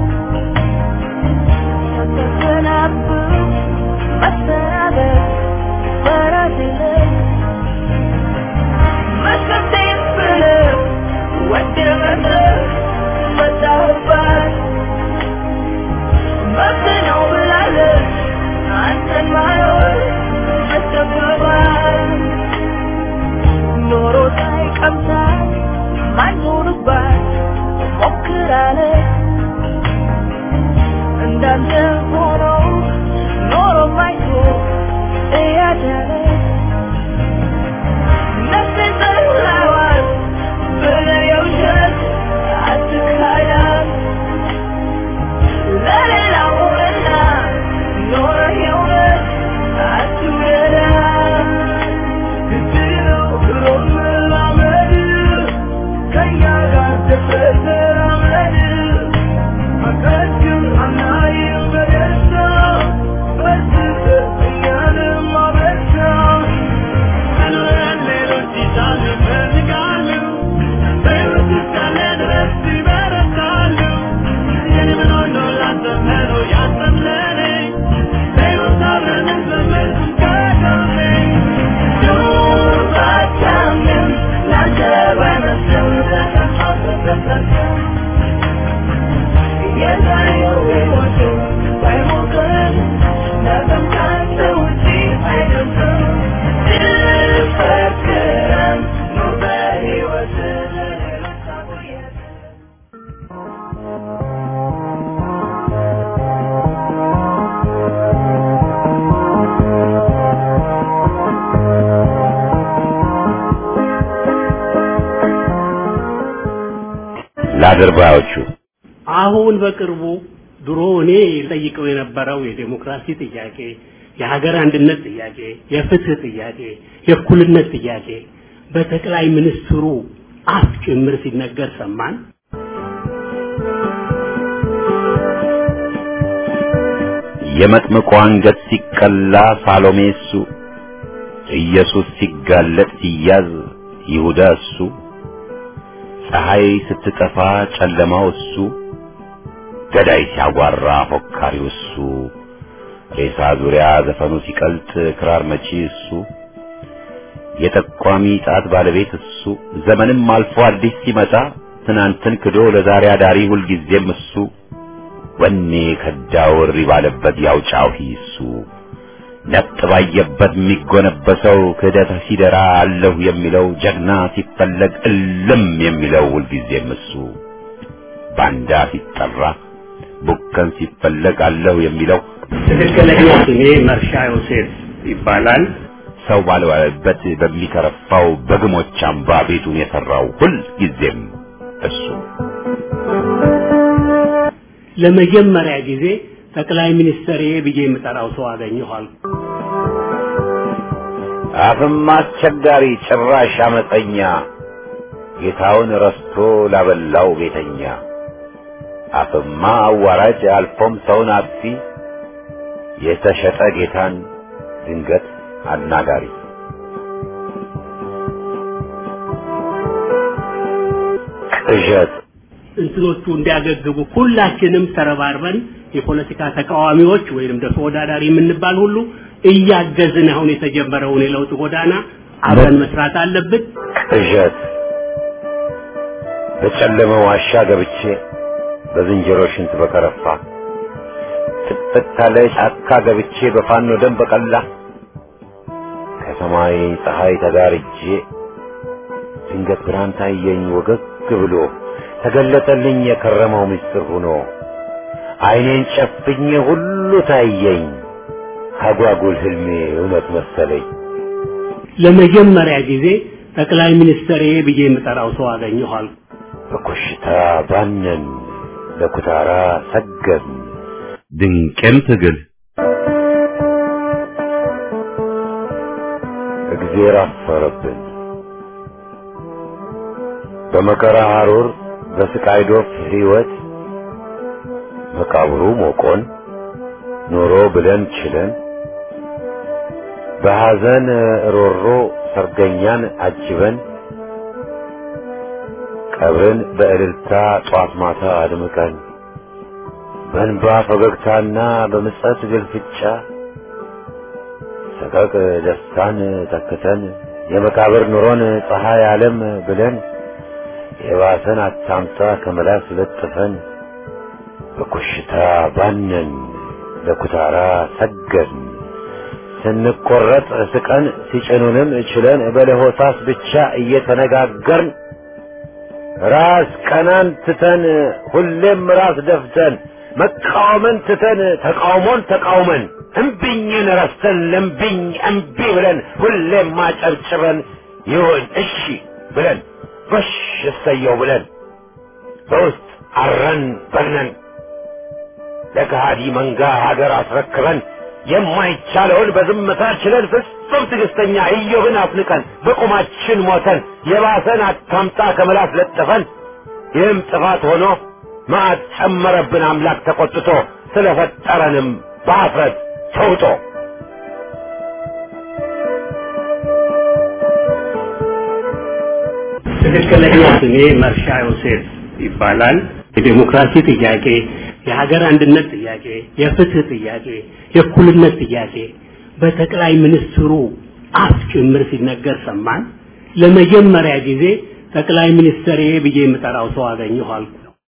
ሳታሰናብት መሰናበት በራስ የለም መስከቴን ብለህ ወደህ መተህ መጣህባት መብት ነው ብላለች አንተን ማኖር መጠበባት ኖሮ ሳይቀምሳት ማይኖርባት ሞክራለ እንዳንተ ሆኖ ኖሮ ማይቶ እያደረ ነፍሴን ጠላዋት ብለህ የውሸት አትካዳት ለሌላውና ኖረህ የእውነት አትውደዳት ግድነው ብሎ መላመድ ከእኛ ጋር ደፍረህ ተራመድ አቀድም አናይም በደስታ በርትተህ እኛንም አበርታ ምንለን ሌሎች ይሻሉ ይፈልጋሉ በሕይወት እስካለ ድረስ ይበረታሉ የኔ ምን ሆኖ ላንተ መኖ ያንተም ለኔ በሕይወት አብረን እንዘምር ከጎኔ ለአድርባዮቹ አሁን በቅርቡ ድሮ እኔ ጠይቀው የነበረው የዴሞክራሲ ጥያቄ፣ የሀገር አንድነት ጥያቄ፣ የፍትህ ጥያቄ፣ የእኩልነት ጥያቄ በጠቅላይ ሚኒስትሩ አፍ ጭምር ሲነገር ሰማን። የመጥምቁ አንገት ሲቀላ ሳሎሜ እሱ፣ ኢየሱስ ሲጋለጥ ሲያዝ ይሁዳ እሱ፣ ፀሐይ ስትጠፋ ጨለማው እሱ፣ ገዳይ ሲያጓራ ፎካሪው እሱ፣ ሬሳ ዙሪያ ዘፈኑ ሲቀልጥ ክራር መቺ እሱ፣ የጠቋሚ ጣት ባለቤት እሱ፣ ዘመንም አልፎ አዲስ ሲመጣ ትናንትን ክዶ ለዛሬ አዳሪ ሁልጊዜም እሱ፣ ወኔ ከዳው እሪ ባለበት ያው ጫሂ እሱ፣ ነጥ ባየበት የሚጎነበሰው ክህደት ሲደራ አለሁ የሚለው ጀግና ሲፈለግ እልም የሚለው ሁልጊዜም እሱ ባንዳ ሲጠራ ቡከን ሲፈለግ አለሁ የሚለው ትክክለኛ ስሜ መርሻ ዮሴፍ ይባላል። ሰው ባልዋለበት በሚከረፋው በግሞች አምባ ቤቱን የሰራው ሁልጊዜም እሱ ለመጀመሪያ ጊዜ ጠቅላይ ሚኒስትር ብዬ የምጠራው ሰው አገኘኋል። አፍም አስቸጋሪ ጭራሽ አመፀኛ ጌታውን ረስቶ ላበላው ቤተኛ አፍማ አዋራጅ አልፎም ሰውን አጥፊ የተሸጠ ጌታን ድንገት አናጋሪ ቅዠት እንትኖቹ እንዲያገግቡ ሁላችንም ተረባርበን የፖለቲካ ተቃዋሚዎች ወይንም ደግሞ ተወዳዳሪ የምንባል ሁሉ እያገዝን አሁን የተጀመረውን የለውጥ ጎዳና አብረን መስራት አለብን። ቅዠት በጨለመ ዋሻ ገብቼ በዝንጀሮ ሽንት በከረፋ ጥቅጥቅ ካለ ጫካ ገብቼ በፋኖ ደም በቀላ ከሰማይ ፀሐይ ተጋርጄ ድንገት ብርሃን ታየኝ ወገግ ብሎ ተገለጠልኝ የከረመው ምስጢር ሆኖ አይኔን ጨፍኜ ሁሉ ታየኝ አጓጉል ህልሜ እውነት መሰለኝ ለመጀመሪያ ጊዜ ጠቅላይ ሚኒስትር ብዬ የምጠራው ሰው አገኘኋል። በኮሽታ ባነን ለኩታራ ሰገን ድንቅም ትግል እግዜር አፈረብን በመከራ ሐሩር በስቃይ ዶፍ ሕይወት መቃብሩ ሞቆን ኖሮ ብለን ችለን በሐዘን ሮሮ ሰርገኛን አጅበን ቀብርን በእልልታ ጧት ማታ አድምቀን በእንባ ፈገግታና በምጸት ግልፍጫ ሰቀቅ ደስታን ተክተን የመቃብር ኑሮን ፀሐይ ዓለም ብለን የባሰን አታምጣ ከመላስ ለጥፈን በኮሽታ ባነን ለኩታራ ሰገን ስንቆረጥ ስቀን ሲጭኑንም ችለን በለሆሳስ ብቻ እየተነጋገርን ራስ ቀናን ትተን ሁሌም ራስ ደፍተን መቃወምን ትተን ተቃውሞን ተቃውመን እምቢኝን ረስተን ለምቢኝ እምቢ ብለን ሁሌም ማጨብጭበን ይሁን እሺ ብለን ጎሽ እሰየው ብለን በውስጥ አረን በግነን ለከሃዲ መንጋ ሀገር አስረክበን የማይቻለውን በዝምታ ችለን ፍጹም ትዕግስተኛ ኢዮብን አፍንቀን በቁማችን ሞተን የባሰን አታምጣ ከመላስ ለጥፈን ይህም ጥፋት ሆኖ መዓት ጨመረብን አምላክ ተቆጥቶ ስለፈጠረንም በአፍረት ተውጦ ትክክለኛ ስሜ መርሻ ዮሴፍ ይባላል። የዴሞክራሲ ጥያቄ፣ የሀገር አንድነት ጥያቄ፣ የፍትህ ጥያቄ፣ የእኩልነት ጥያቄ በጠቅላይ ሚኒስትሩ አፍ ጭምር ሲነገር ሰማን። ለመጀመሪያ ጊዜ ጠቅላይ ሚኒስትር ብዬ የምጠራው ሰው አገኘኋል።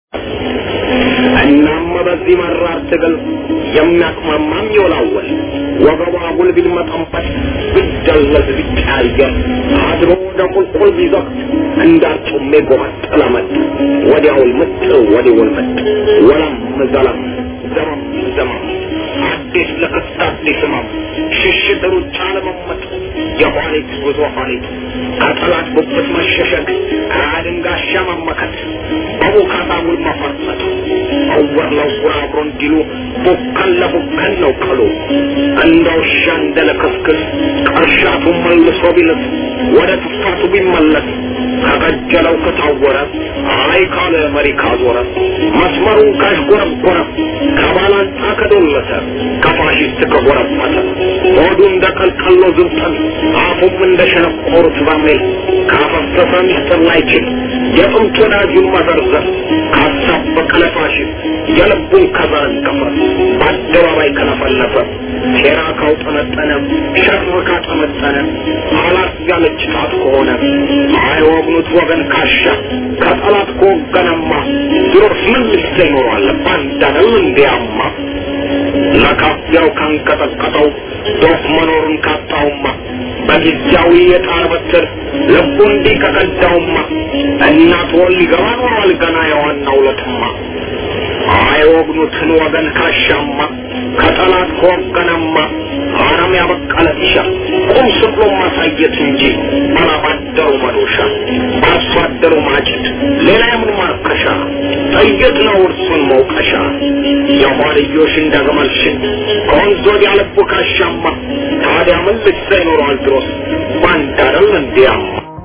እናም በዚህ መራር ትግል የሚያቅማማም ይወላወል ወገቧ ጉልቢል መጠንፈት ቢደለዝ ቢቀያየር አድሮ ወደ ቁልቁል ቢዘቅት እንዳርጩሜ ጎመጠለ መጥ ወዲያውል ምጥ ወዲውል ምጥ ወለም ዘለም ዘመም ዘመም አዲስ ለክስት አዲስ ህመም ሽሽት ሩጫ ለመመጥ የኋሊት ጉዞ ኋሊት ከጠላት ጉብት መሸሸግ አድንጋሻ መመከት በቡካታ ውል መፈርጠጥ እውር ለውር አብሮ እንዲሉ ቡከን ለቡከን ነው ቀሉ እንደ ውሻ እንደ ለክስክስ ቀርሻቱ መልሶ ቢልስ ወደ ትፋቱ ቢመለስ ከቀጀለው ከታወረ አይ ካለ መሪ ካዞረ መስመሩን ካሽጎረጎረ ከባላንጣ ከዶለተ ከፋሽስት ከጎረበተ ሆዱ እንደ ቀልቀሎ ዝንጠን አፉም እንደ ሸነቆሩት በርሜል ካፈሰሰ ሚስጥር ላይችል የጥንት ወዳጁን መዘርዘር ካሳበቀ ለፋሽስት የልቡን ከዘረገፈ በአደባባይ ከለፈለፈ ሴራ ካውጠነጠነ ሸር ካጠመጠነ አላት ያለች ጣት ከሆነ አይወግኑት ወገን ካሻ ከጠላት ከወገነማ ድሮስ ምን ልሰ ይኖሯል ባንዳነው እንዲያማ ለካፊያው ካንቀጠቀጠው ዶፍ መኖሩን ካጣውማ በጊዜያዊ የጣር በትር ልቡ እንዲህ ከቀዳውማ እናት ወል ሊገባ ኖሯል ገና የዋናው ለትማ አይወግኑትን ወገን ካሻማ ከጠላት ከወገነማ አረም ያበቀለ ጢሻ ቁም ስቅሎ ማሳየት እንጂ ባላባደሩ መዶሻ በአርሶ አደሩ ማጭድ ሌላ የምን ማርከሻ ጥይት ነው እርሱን መውቀሻ የኋልዮሽ እንደ ግመል ሽን ከወንዝ ወዲያ ልቡ ካሻማ ታዲያ ምን ልሳ ይኖረዋል ድሮስ ባንድ አይደል እንዲያማ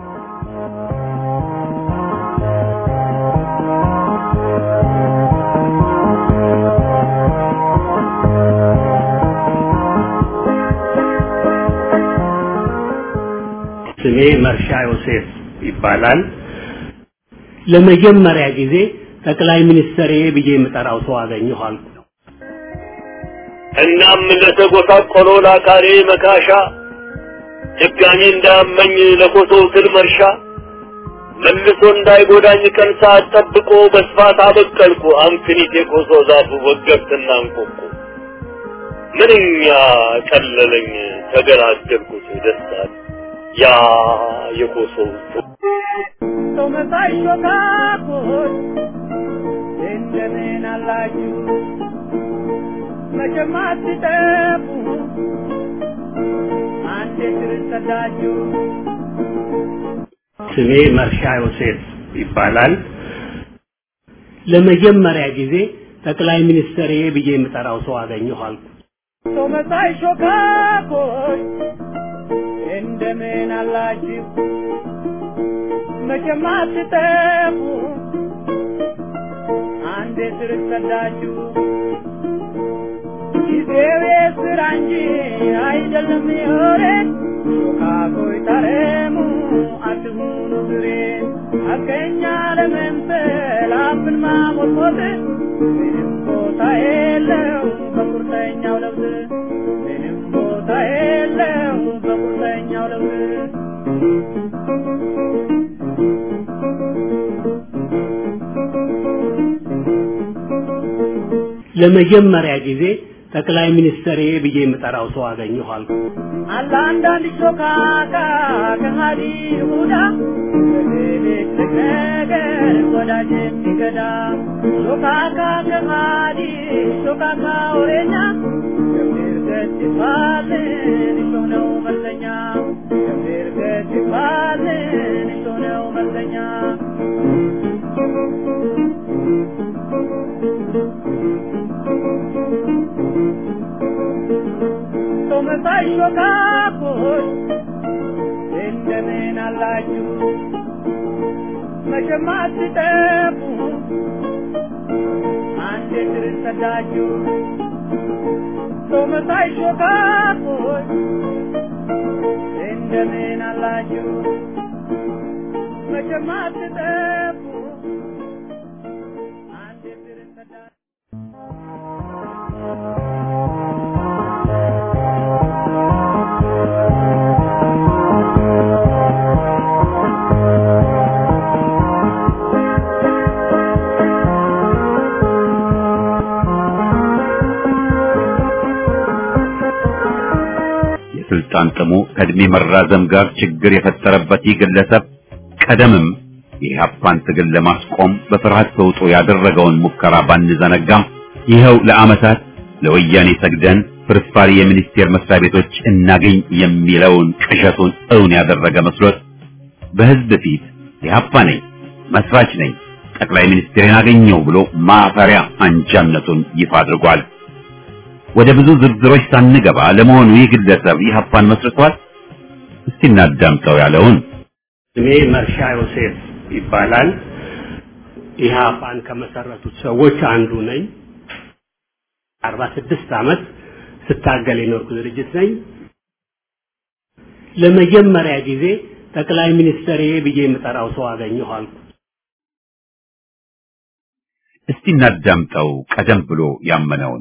ስሜ መርሻ ዮሴፍ ይባላል። ለመጀመሪያ ጊዜ ጠቅላይ ሚኒስትር ብዬ የምጠራው ሰው አገኘሁ አልኩ። እናም ለተጎሳቆለው ለአካሌ መካሻ ድጋሚ እንዳያመኝ ለኮሶው ትል መርሻ መልሶ እንዳይጎዳኝ ቀን ሰዓት ጠብቆ በስፋት አበቀልኩ አምክኒት የኮሶ ዛፉ ወገብትና እንቆቁ ምንኛ ቀለለኝ ተገላገልኩት ደስታል ያ የኮሶው ሰው መሳይ ሾካኮች እንደምን አላችሁ? መቼም አትጠፉ አንዴ ትርሰዳችሁ ስሜ መርሻ ዮሴፍ ይባላል። ለመጀመሪያ ጊዜ ጠቅላይ ሚኒስትር ብዬ የምጠራው ሰው አገኘሁ አልኩ። ሰው መሳይ ሾካኮች እንደምን አላችሁ? መቼም አትጠፉ አንዴ ትርሰዳችሁ ጊዜው የስራ እንጂ አይደለም የወሬን ሾካኮይ ታረሙ አትሁኑ ብሬን አገኛ ለመምሰል አፍን ማሞጥሞጥ ምንም ቦታ የለው በቁርጠኛው ለውዝ ምንም ቦታ የለው በቁርጠኛው ለውዝ ለመጀመሪያ ጊዜ ጠቅላይ ሚኒስትር ብዬ የምጠራው ሰው አገኘሁ አልኩ። አለ አንዳንድ ሾካካ ከሃዲ ይሁዳ በትልቅ ነገር ወዳጅ የሚገዳ ሾካካ ከሃዲ ሾካካ ወሬኛ ገምር ገት ይባልን እሾ ነው መለኛ ገምር ገት ይባልን እሾ ነው መለኛ ሰው መሳይ ሾካኮች እንደምን አላችሁ? መቼም አትጠፉ አንዴ ትርሰዳችሁ ሰው መሳይ ሾካኮች እንደምን አላችሁ? መቼም አትጠፉ አንዴ ትርሰዳችሁ የስልጣን ጥሙ ከእድሜ መራዘም ጋር ችግር የፈጠረበት ይህ ግለሰብ ቀደምም የኢህአፓን ትግል ለማስቆም በፍርሃት ተውጦ ያደረገውን ሙከራ ባንዘነጋም ይኸው ለዓመታት ለወያኔ ሰግደን ፍርፋሪ የሚኒስቴር መስሪያ ቤቶች እናገኝ የሚለውን ቅዠቱን እውን ያደረገ መስሎት በህዝብ ፊት ኢህአፓ ነኝ፣ መስራች ነኝ፣ ጠቅላይ ሚኒስትሬን አገኘው ብሎ ማፈሪያ አንጃነቱን ይፋ አድርጓል። ወደ ብዙ ዝርዝሮች ሳንገባ ለመሆኑ ይህ ግለሰብ ኢህአፓን መስርቷል? እስቲ እናዳምጠው ያለውን ስሜ መርሻ ዮሴፍ ይባላል። ኢህአፓን ከመሰረቱት ሰዎች አንዱ ነኝ። አርባ ስድስት ዓመት ስታገል የኖርኩ ድርጅት ነኝ። ለመጀመሪያ ጊዜ ጠቅላይ ሚኒስትር ብዬ የምጠራው ሰው አገኘሁ አልኩ። እስቲ እናዳምጠው ቀደም ብሎ ያመነውን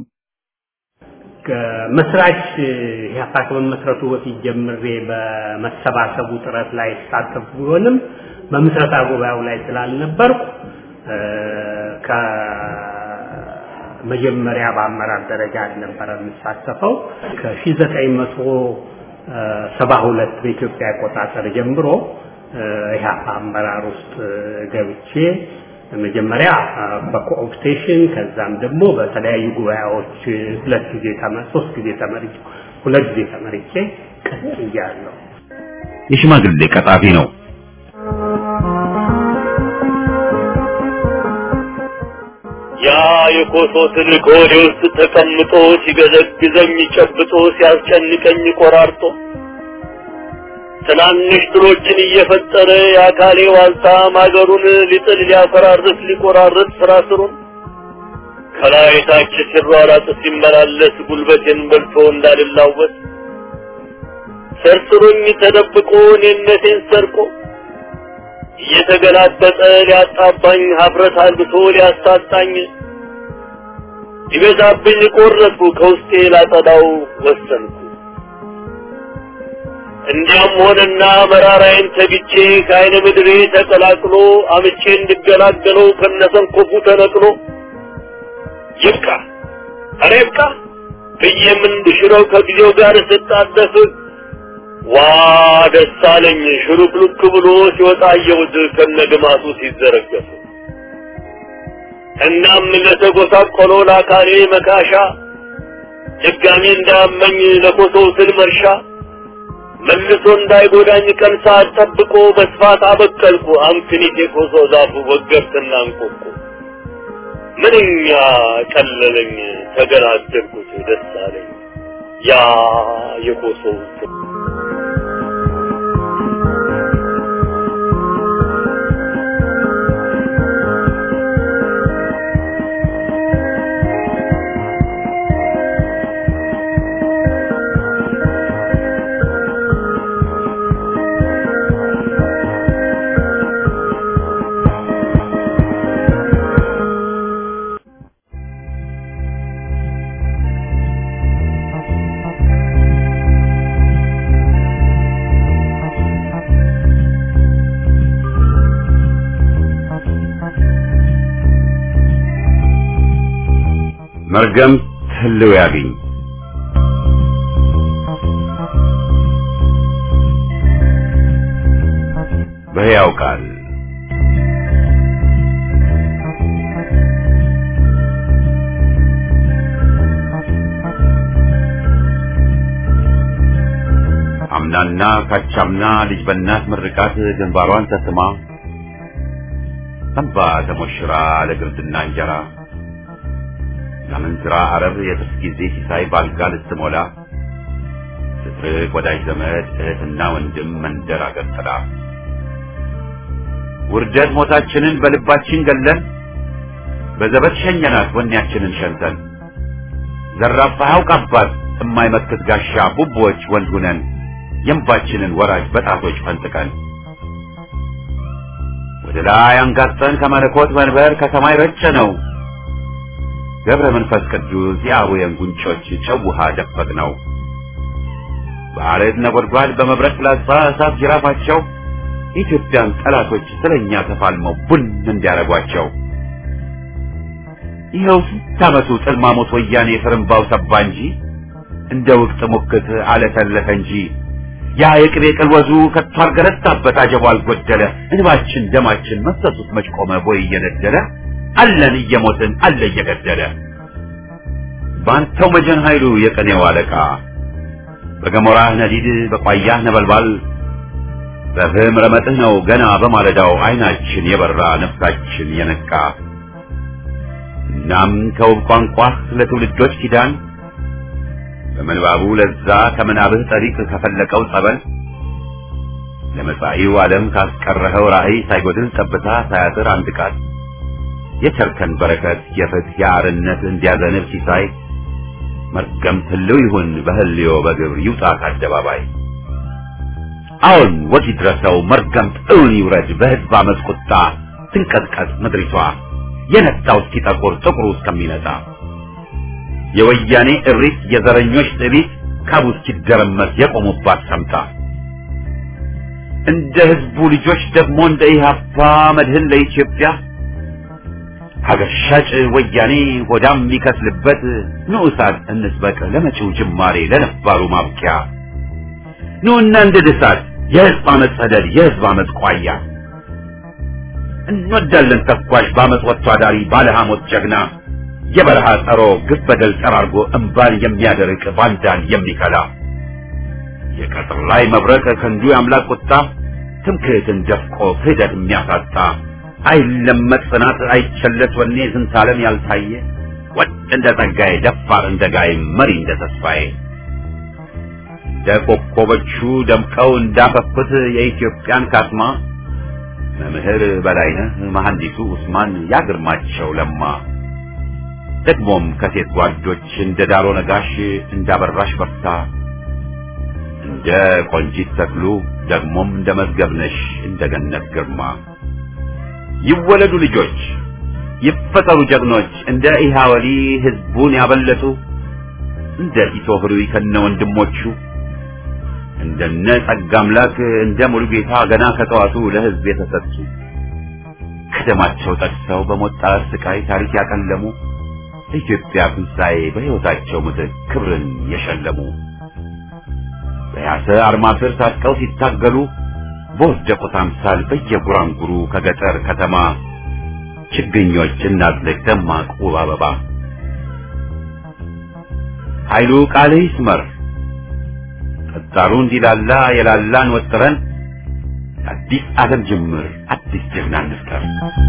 ከመስራች ኢህአፓ ከመመስረቱ በፊት ጀምሬ በመሰባሰቡ ጥረት ላይ ተሳተፍኩ ቢሆንም በምስረታ ጉባኤው ላይ ስላልነበርኩ መጀመሪያ በአመራር ደረጃ አልነበረ የምሳተፈው ከሺህ ዘጠኝ መቶ ሰባ ሁለት በኢትዮጵያ አቆጣጠር ጀምሮ ኢህአፓ አመራር ውስጥ ገብቼ መጀመሪያ በኮኦፕቴሽን ከዛም ደግሞ በተለያዩ ጉባኤዎች ሁለት ጊዜ ተመ- ሶስት ጊዜ ተመርጬ ሁለት ጊዜ ተመርጬ ቀጥያለሁ። የሽማግሌ ቀጣፊ ነው። ያ የኮሶ ትልቅ ሆዴ ውስጥ ተቀምጦ ሲገዘግዘኝ ጨብጦ ሲያስጨንቀኝ ቆራርጦ ትናንሽ ትሎችን እየፈጠረ የአካሌ ዋልታ ማገሩን ሊጥል ሊያፈራርስ ሊቆራርጥ ስራ ስሩን ከላይ ታች ሲሯራጥ ሲመላለስ ጉልበቴን በልቶ እንዳልላወስ ሰርስሮኝ ተደብቆ እኔነቴን ሰርቆ እየተገላበጠ ሊያጣባኝ ሀፍረት አልብቶ ሊያሳጣኝ ይበዛብኝ ቆረጥኩ ከውስጤ ላጠዳው ወሰንኩ። እንዲያም ሆነና መራራዬን ተግቼ ከአይነ ምድሬ ተቀላቅሎ አምቼ እንድገላገለው ከነሰንኮፉ ተነቅሎ ይብቃ ኧረ ይብቃ ብዬም እንድሽረው ከጊዜው ጋር ስጣደፍ ዋ ደስ አለኝ ሽሩክሉክ ብሎ ሲወጣ አየሁት ከነግማቱ ሲዘረገፍ። እናም ለተጎሳቆለው ለአካሌ መካሻ ድጋሚ እንዳመኝ ለኮሶው ስል መርሻ መልሶ እንዳይጎዳኝ ቀን ሰዓት ጠብቆ በስፋት አበቀልኩ አምክኒት የኮሶ ዛፉ ወገብትና እንቆቁ ምንኛ ቀለለኝ ተገላገልኩት ደስ አለኝ ያ የኮሶው ስል መርገም ህልው ያግኝ በሕያው ቃል አምናና ካቻምና ልጅ በእናት ምርቃት ግንባሯን ተስማ እንባ ተሞሽራ ለግርድና እንጀራ ለምንዝራ አረብ የጥርስ ጊዜ ሲሳይ ባልጋ ልትሞላ ስትርቅ ወዳጅ ዘመድ እህትና ወንድም መንደር አገር ጥላ ውርደት ሞታችንን በልባችን ገለን በዘበት ሸኘናት ወኔያችንን ሸንተን ዘራፋ ያውቃባት የማይመክት ጋሻ ቡቦች ወንድ ሁነን የእንባችንን ወራጅ በጣቶች ፈንጥቀን ወደ ላይ አንጋጠን ከመለኮት መንበር ከሰማይ ረጨ ነው ገብረ መንፈስ ቅዱስ የአቡየን ጉንጮች ጨው ውሃ ደፈቅ ነው በአለት ነጎድጓድ በመብረቅ ፍላጻ እሳት ጅራፋቸው የኢትዮጵያን ጠላቶች ስለኛ ተፋልመው ቡን እንዲያረጓቸው ይኸው ስንት ዓመቱ ጥልማሞት ወያኔ ፍርምባው ሰባ እንጂ እንደ ውቅት ሙክት አለተለተ እንጂ ያ የቅቤ ቅልወዙ ከቶ አልገረታበት አጀቡ አልጎደለ እንባችን ደማችን መሰሱት መች ቆመ ቦይ እየነደለ አለን እየሞትን አለ እየገደለ ባንተው መጀን ኃይሉ የቀኔው አለቃ በገሞራህ ነዲድ በቋያህ ነበልባል በፍህም ረመጥህ ነው ገና በማለዳው አይናችን የበራ ነፍሳችን የነቃ እናም ከውብ ቋንቋህ ለትውልዶች ኪዳን በምንባቡ ለዛ ከምናብህ ጠሪቅ ከፈለቀው ጸበል ለመጻኢው ዓለም ካስቀረኸው ራእይ ሳይጎድል ጠብታ ሳያጥር አንድ ቃል የቸርከን በረከት የፍትህ የአርነት እንዲያዘንብ ሲሳይ መርገም ትልው ይሁን በህልዮ በግብር ይውጣ ከአደባባይ አሁን ወግ ይድረሰው መርገምት እውን ይውረድ በህዝብ አመፅ ቁጣ ትንቀጥቀጥ ምድሪቷ የነጣው እስኪጠቁር ጥቁሩ እስከሚነጣ የወያኔ እሪት የዘረኞች ጥቢት ካቡ እስኪደረመስ የቆሙባት ሰምታ እንደ ህዝቡ ልጆች ደግሞ እንደ ኢህአፓ መድህን ለኢትዮጵያ ሀገር ሻጭ ወያኔ ሆዳም የሚከስልበት ንዑሳት እንስበቅ ለመጪው ጅማሬ ለነባሩ ማብቂያ ኑና እንደ ድሳት የህዝብ አመፅ ሰደድ የህዝብ አመፅ ቋያ እንወዳለን ተኳሽ በአመፅ ወጥቶ አዳሪ ባለ ሐሞት ጀግና የበረሃ ጸሮ ግፍ በደል ጠራርጎ እምባን የሚያደርቅ ባንዳን የሚከላ የቀጥር ላይ መብረቅ ክንዱ የአምላክ ቁጣ ትምክህትን ደፍቆ ክህደት የሚያሳጣ አይለመጥ ጽናት አይቸለስ ወኔ ዝንተ ዓለም ያልታየ ወጥ እንደ ጸጋዬ ደፋር እንደ ጋይ መሪ እንደ ተስፋዬ እንደ ኮከቦቹ ደምቀው እንዳፈኩት የኢትዮጵያን ካስማ መምህር በላይነህ መሐንዲሱ ኡስማን ያግርማቸው ለማ ደግሞም ከሴት ጓዶች እንደ ዳሮ ነጋሽ እንዳበራሽ በርታ እንደ ቆንጂት ተክሉ ደግሞም እንደ መዝገብነሽ እንደ ገነት ግርማ ይወለዱ ልጆች ይፈጠሩ ጀግኖች እንደ ኢሃወሊ ህዝቡን ያበለጡ እንደ ቲቶ ህሩይ ከነ ወንድሞቹ እንደነ ጸጋ አምላክ እንደ ሙሉጌታ ገና ከጠዋቱ ለህዝብ የተሰጡ ከደማቸው ጠቅሰው በሞት ጣር ስቃይ ታሪክ ያቀለሙ ለኢትዮጵያ ትንሣኤ በሕይወታቸው ምትክ ክብርን የሸለሙ በያሰ አርማ ስር ታጥቀው ሲታገሉ በወደቁት አምሳል በየጉራንጉሩ ከገጠር ከተማ ችግኞች እናጥልቅ ደማቅ ውብ አበባ ኃይሉ ቃል ይስመር ቀጣሩ እንዲላላ የላላን ወጥረን አዲስ ዓለም ጅምር አዲስ ጀግና እንፍጠር።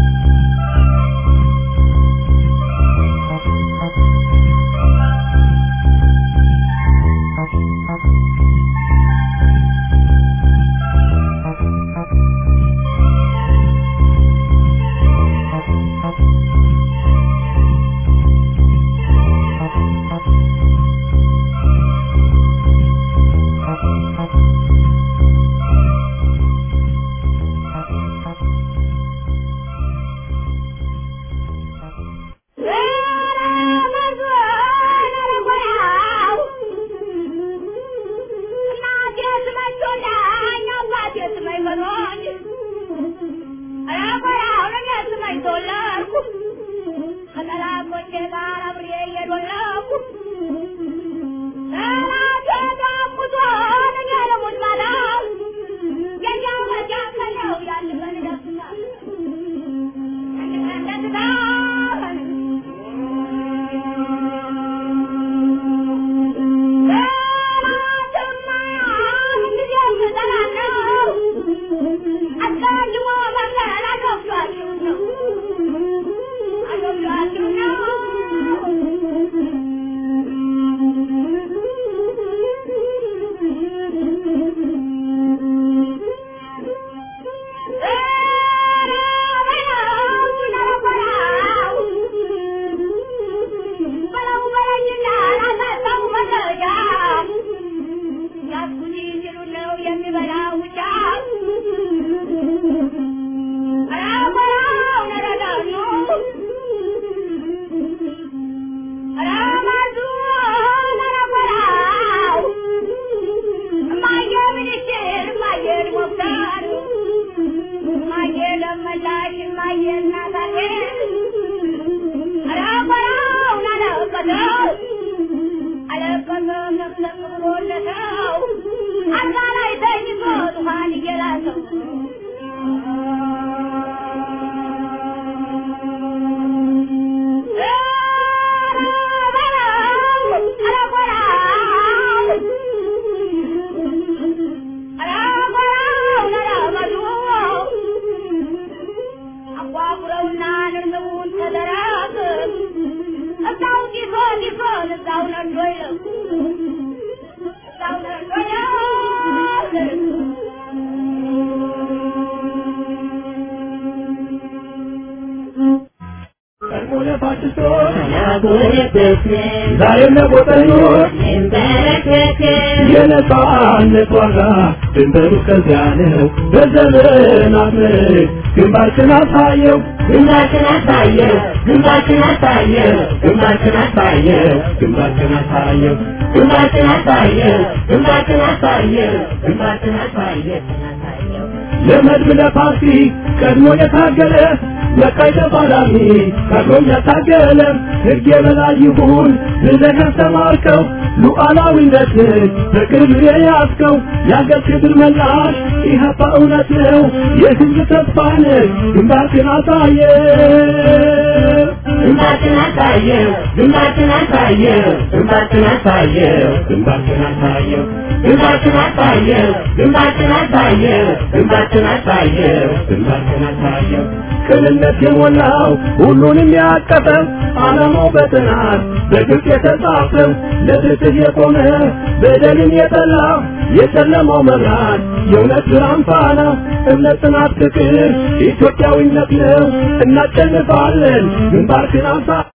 ዛሬም ለቆጠኞች የነጻነት ዋጋ ድንበሩ ከዚያ ነው። በዘመናት ምርክ ግንባርክን አሳየው ግንባርክን አሳየው ግንባርክን አሳየው ግንባርክን አሳየው ግንባርክን አሳየው ግንባርክን አሳየው ግንባርክን አሳየው ግንባርክን አሳየው ለመድብ ለፓርቲ ቀድሞ የታገለ ለቃይ ተፋላሚ ቀድሞም ያታገለ ሕግ የበላይ ይሁን ብለህ ያስተማርከው ሉዓላዊነትን በቅርብ የያዝከው የአገር ክብር መላሽ ኢህአፓ እውነት ነው የህዝብ ተስፋ ነህ ግንባርክን አሳየ ግንባርክን አሳየው ግንባርክን አሳየው ግንባርክን አሳየው ግንባርክን አሳየው ግንባርክን አሳየው ግንባርክን አሳየው ግንባርክን አሳየው ግንባርክን አሳየው ቅንነት የሞላው ሁሉንም ያቀፈ ዓላማው በጥናት በግልጽ የተጻፈው ለፍትህ የቆመ በደልን የጠላ የጨለማው መብራት የእውነት ብርሃን ፋና እምነት፣ ጽናት፣ ፍቅር ኢትዮጵያዊነት ነው። እናሸንፋለን። ግንባርክን አሳ